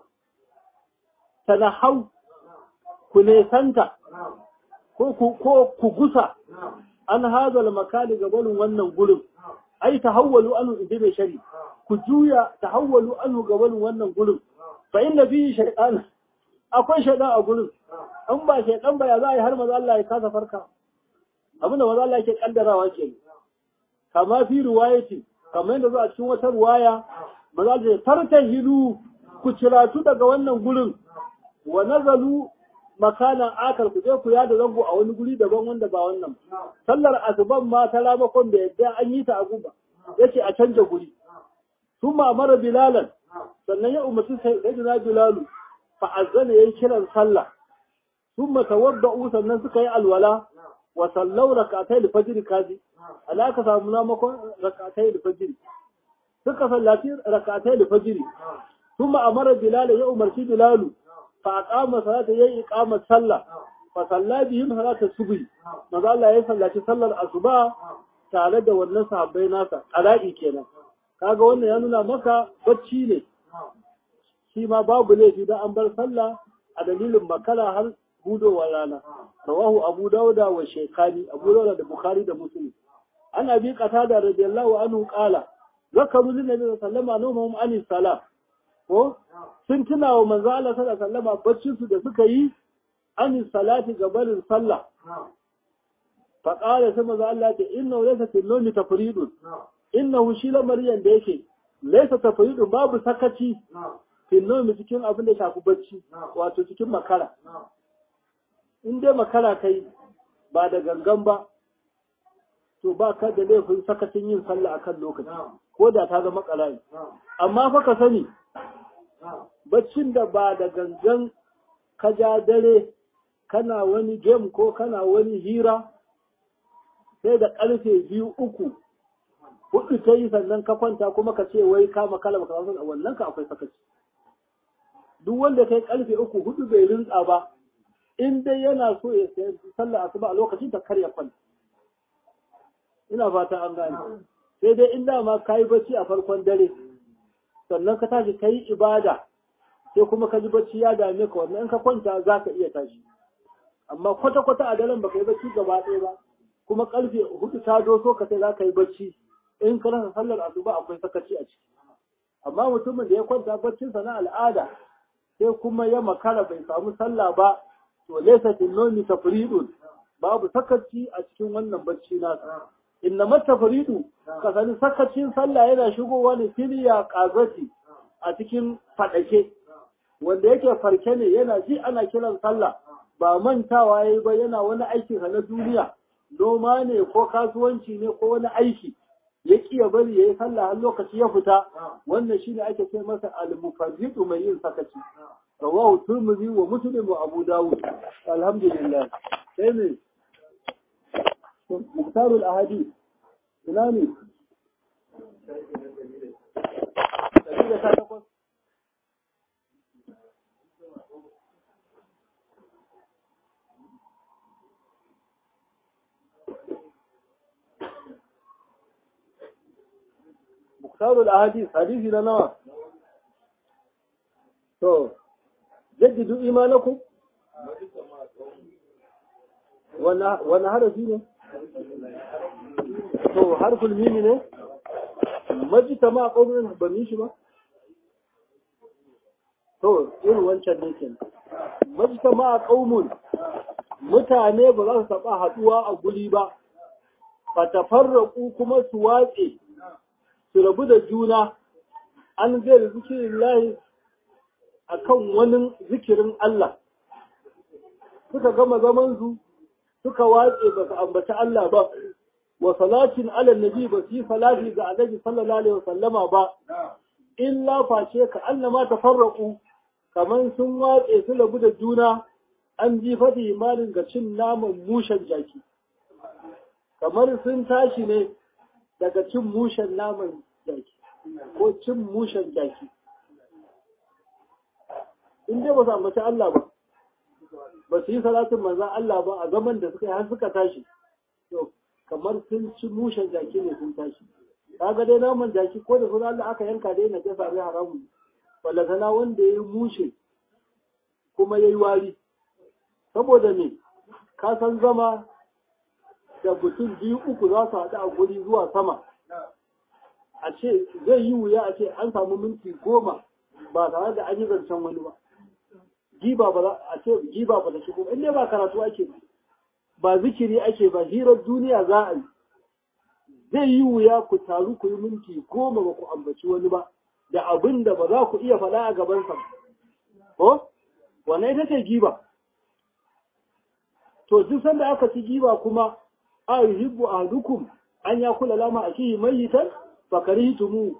tanahau ku nesanta ko ku gusa an hazal makani gabanin wannan gurin ai tahawwalu anhu inda mai shari ku juya tahawwalu anhu gabanin wannan gurin fa inna fihi shaytan akwai shaytan a gurin an ba shaytan ba ya za a yi har maza Allah ya kasa farka abin da maza Allah yake kaddarawa ke kama fi riwayati kamar yadda za a cikin wata riwaya maza Allah ya tartahilu ku ciratu daga wannan gurin wa nazalu makanan akar ku je ku yada zango a wani guri daban wanda ba wannan sallar asuban ma ta ramakon da yadda an yi ta a guba yace a canja guri sun mara bilalan sannan ya umarci sayyidina bilalu fa azzana yayi kiran sallah sun tawadda'u sannan suka yi alwala wa sallau rakatai da fajr kaji alaka samu namakon rakatai da fajr suka sallaci rakatai da fajr ثم أمر بلال يا أمر بلال فأقام صلاة يي إقامة صلى فصلى بهم صلاة الصبح ماذا الله يصلى صلى الصبح tare da wannan sahabbai nasa ala'i kenan kaga wannan ya nuna maka bacci ne shi ma babu laifi da an bar sallah a dalilin makara har hudowar rana rawahu abu dauda wa shekani abu dauda da bukhari da muslim an abi qatada radiyallahu anhu qala zakaru lin nabi sallallahu alaihi wasallam an salam ko sun tuna wa manzo Allah sallallahu alaihi wasallam baccin su da suka yi an salati gabanin sallah fa qala sai manzo Allah ta inna laysa fil nawmi tafridun innahu shi lamariyan da yake laysa tafridun babu sakaci fil nawmi cikin abin da shafi bacci wato cikin makara in dai makara kai ba da gangan ba to ba ka da laifin sakacin yin sallah akan lokaci ko da ta zama ƙara'i amma fa ka sani baccin da ba da gangan ka ja dare kana wani game ko kana wani hira sai da ƙarfe biyu uku hudu ta yi sannan ka kwanta kuma ka ce wai ka makala baka san a wannan ka akwai sakaci duk wanda kai ƙarfe uku hudu bai rinka ba in dai yana so ya sayar sallah asuba a lokacin ta karya kwanta ina fata an gane sai dai in dama ka yi bacci a farkon dare sannan ka tashi ka yi ibada sai kuma ka ji bacci ya dame ka wannan in ka kwanta za ka iya tashi amma kwata-kwata a daren baka yi bacci gaba ɗaya ba kuma karfe hudu ta doso ka sai za ka yi bacci in ka rasa sallar asuba akwai sakaci a ciki amma mutumin da ya kwanta baccinsa na al'ada sai kuma ya makara bai samu sallah ba to laysa fil nawmi tafridun babu sakaci a cikin wannan bacci nasa inna matafridu ka sani sakacin sallah yana shigowa ne filiya kazati a cikin fadake wanda yake farke ne yana ji ana kiran sallah ba mantawa yayi ba yana wani aikin na duniya noma ne ko kasuwanci ne ko wani aiki ya ya bari yayi sallah har lokaci ya fita wannan shine ake ce masa al-mufarridu mai yin sakaci rawahu turmizi wa muslim wa abu dawud alhamdulillah sai ne muktarul ahadith ina ne muktarul ahadith hadisi na nawa to jaddidu imanakum wani harafi ne to harful mimi ne majita ma ƙaunin ba mi shi ba to irin wancan ne ke majita ma ƙaunin mutane ba za su taɓa haɗuwa a guri ba fatafarraku kuma su watse su rabu da juna an zai zikirin lahi a kan wani zikirin Allah suka gama zamansu suka watse ba su ambaci Allah ba wa salatin ala nabi ba su yi salati ga annabi sallallahu alaihi wasallama ba illa face ka annama tafarraku kaman sun watse su rabu da juna an ji fadi malin ga cin naman mushen jaki kamar sun tashi ne daga cin mushen naman jaki ko cin mushen jaki in dai ba su ambaci Allah ba ba su yi salatin manzan Allah ba a zaman da suka yi har suka tashi to kamar sun ci mushen jaki ne sun tashi kaga dai naman jaki ko da sunan Allah aka yanka dai na jasa ne haramun walla sana wanda ya yi mushe kuma ya yi wari saboda me ka san zama da mutum biyu uku za su haɗu a guri zuwa sama a ce zai yi wuya a ce an samu minti goma ba tare da an yi zancen wani ba giba ba a ce giba ba ta shigo in dai ba karatu ake ba zikiri ake ba hirar duniya za a yi zai yi wuya ku taru ku yi minti goma ba ku ambaci wani ba da abin da ba za ku iya faɗa a gabansa ko wannan ita ce giba to duk sanda aka ci giba kuma a yuhibbu ahadukum an ya kula lama akihi mayitan fakarihtumu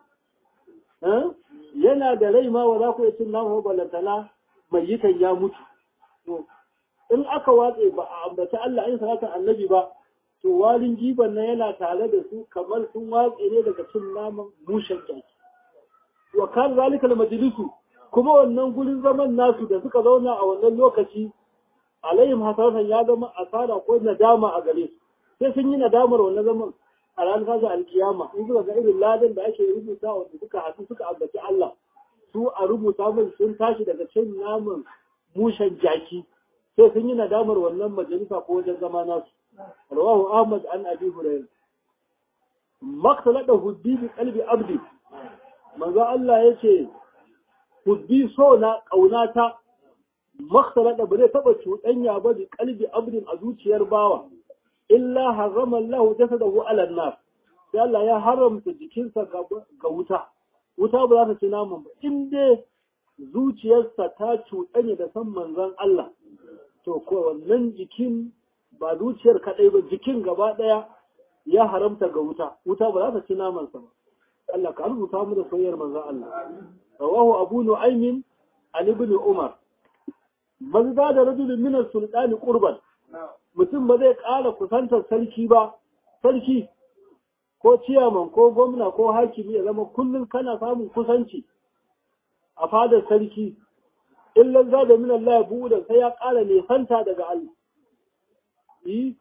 yana da rai ma wa za ku yi cin nama balantana mayitan ya mutu to in aka watse ba a ambaci Allah in salatar annabi ba to walin giban nan yana tare da su kamar sun watse ne daga cin naman mushen jaki wa kan zalika majlisu kuma wannan gurin zaman nasu da suka zauna a wannan lokaci alayhim hasaratan ya zama asara ko nadama a gare su sai sun yi nadamar wannan zaman a ranar kaza alkiyama in suka ga irin ladan da ake rubuta wanda suka haɗu suka ambaci Allah su a rubuta min sun tashi daga cin naman mushen jaki sai sun yi nadamar wannan majalisa ko wajen zama nasu rawahu ahmad an abi hurairah maktalada huddi bi qalbi abdi manzo Allah yace huddi so na kaunata maktalada ba zai taba cuɗanya ba bi qalbi abdin a zuciyar bawa illa harrama Allah jasadahu ala nar sai Allah ya haramta jikinsa ga wuta wuta ba za ta ci naman ba in dai zuciyarsa ta cuɗanya da san manzon Allah to ko wannan jikin ba zuciyar kaɗai ba jikin gaba ɗaya ya haramta ga wuta wuta ba za ta ci namansa ba Allah ka rubuta mu da soyayyar manzon Allah rawahu abu nu'aymin an ibn umar mazda da rajulun min as-sultani qurban mutum ba zai ƙara kusantar sarki ba sarki ko ciyaman ko gwamna ko hakimi ya zama kullum kana samun kusanci a fadar sarki illan za da min Allah ya buɗe sai ya ƙara nesanta daga Allah yi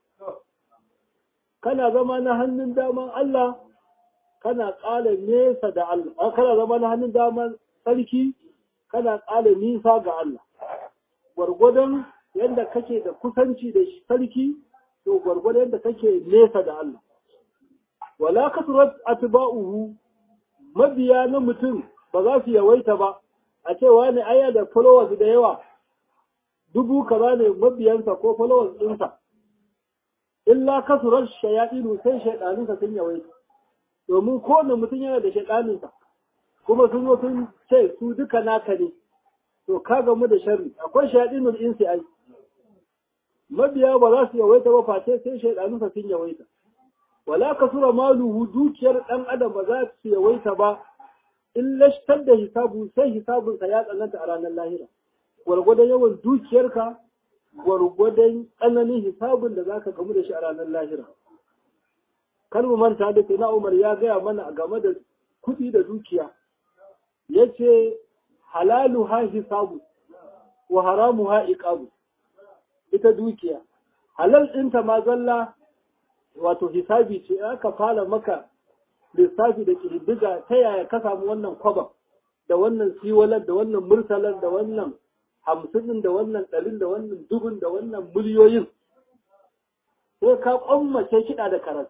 kana zama na hannun daman Allah kana ƙara nesa da Allah kana zama na hannun daman sarki kana ƙara nisa ga Allah gwargwadon yadda kake da kusanci da sarki to gwargwadon yadda kake nesa da Allah wala kasurat atba'uhu mabiya na mutum ba za su yawaita ba a ce wani aya da followers da yawa dubu kaza ne mabiyansa ko followers ɗinsa illa kasurar shayaɗinu sai shaiɗanunsa sun yawaita domin kowane mutum yana da shaiɗaninsa kuma sun zo sun ce su duka naka ne to ka gamu da sharri akwai shayaɗinul insi ai mabiya ba za su yawaita ba face sai shaiɗanunsa sun yawaita wala kasura maluhu dukiyar ɗan adam ba za su yawaita ba in lashtar da hisabu sai hisabunsa ya tsananta a ranar lahira gwargwadon yawan dukiyarka gwargwadon tsananin hisabun da zaka gamu da shi a ranar lahira kar mu manta da na Umar ya gaya mana game da kuɗi da dukiya yace halalu ha hisabu wa haramu ha iqabu ita dukiya halal ɗinta ma zalla wato hisabi ce aka fara maka lissafi da ƙididdiga ta yaya ka samu wannan kwaba da wannan siwalar da wannan murtalar da wannan hamsin da wannan ɗarin da wannan dubun da wannan miliyoyin sai ka ƙwammace kiɗa da karatu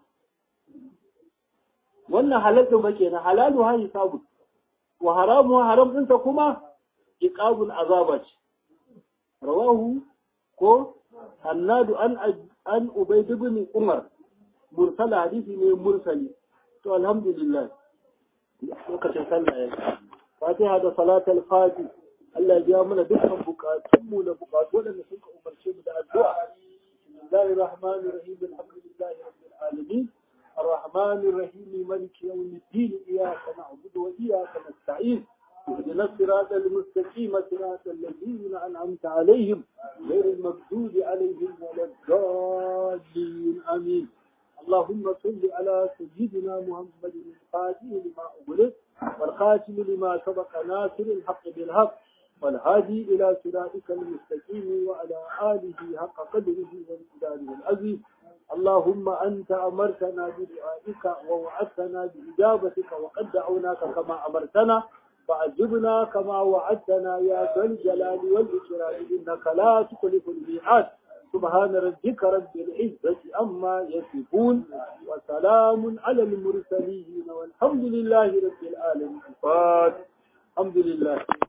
wannan halattun ba kenan halalu ha hisabu wa haramu haram ɗinsa kuma iqabun azaba ce rawahu ko hannadu an an ubayd ibn umar mursal hadisi ne mursali to alhamdulillah lokacin sallah ya fatiha da salatul fati Allah ya biya mana dukkan bukatunmu da bukatu waɗanda suka umarce mu da addu'a bismillahir rahmanir rahim alhamdulillahi rabbil alamin الرحمن الرحيم مالك يوم الدين إياك نعبد وإياك نستعين اهدنا الصراط المستقيم صراط الذين أنعمت عليهم غير المغضوب عليهم ولا الضالين آمين اللهم صل على سيدنا محمد الفاتح لما أغلق والخاتم لما سبق ناصر الحق بالحق والهادي إلى صراطك المستقيم وعلى آله حق قدره وامتداره العظيم اللهم أنت أمرتنا بدعائك ووعدتنا بإجابتك وقد دعوناك كما أمرتنا فعجبنا كما وعدتنا يا ذا الجلال والإكرام إنك لا تخلف الميعاد سبحان ربك رب العزة أما يصفون وسلام على المرسلين والحمد لله رب العالمين الحمد لله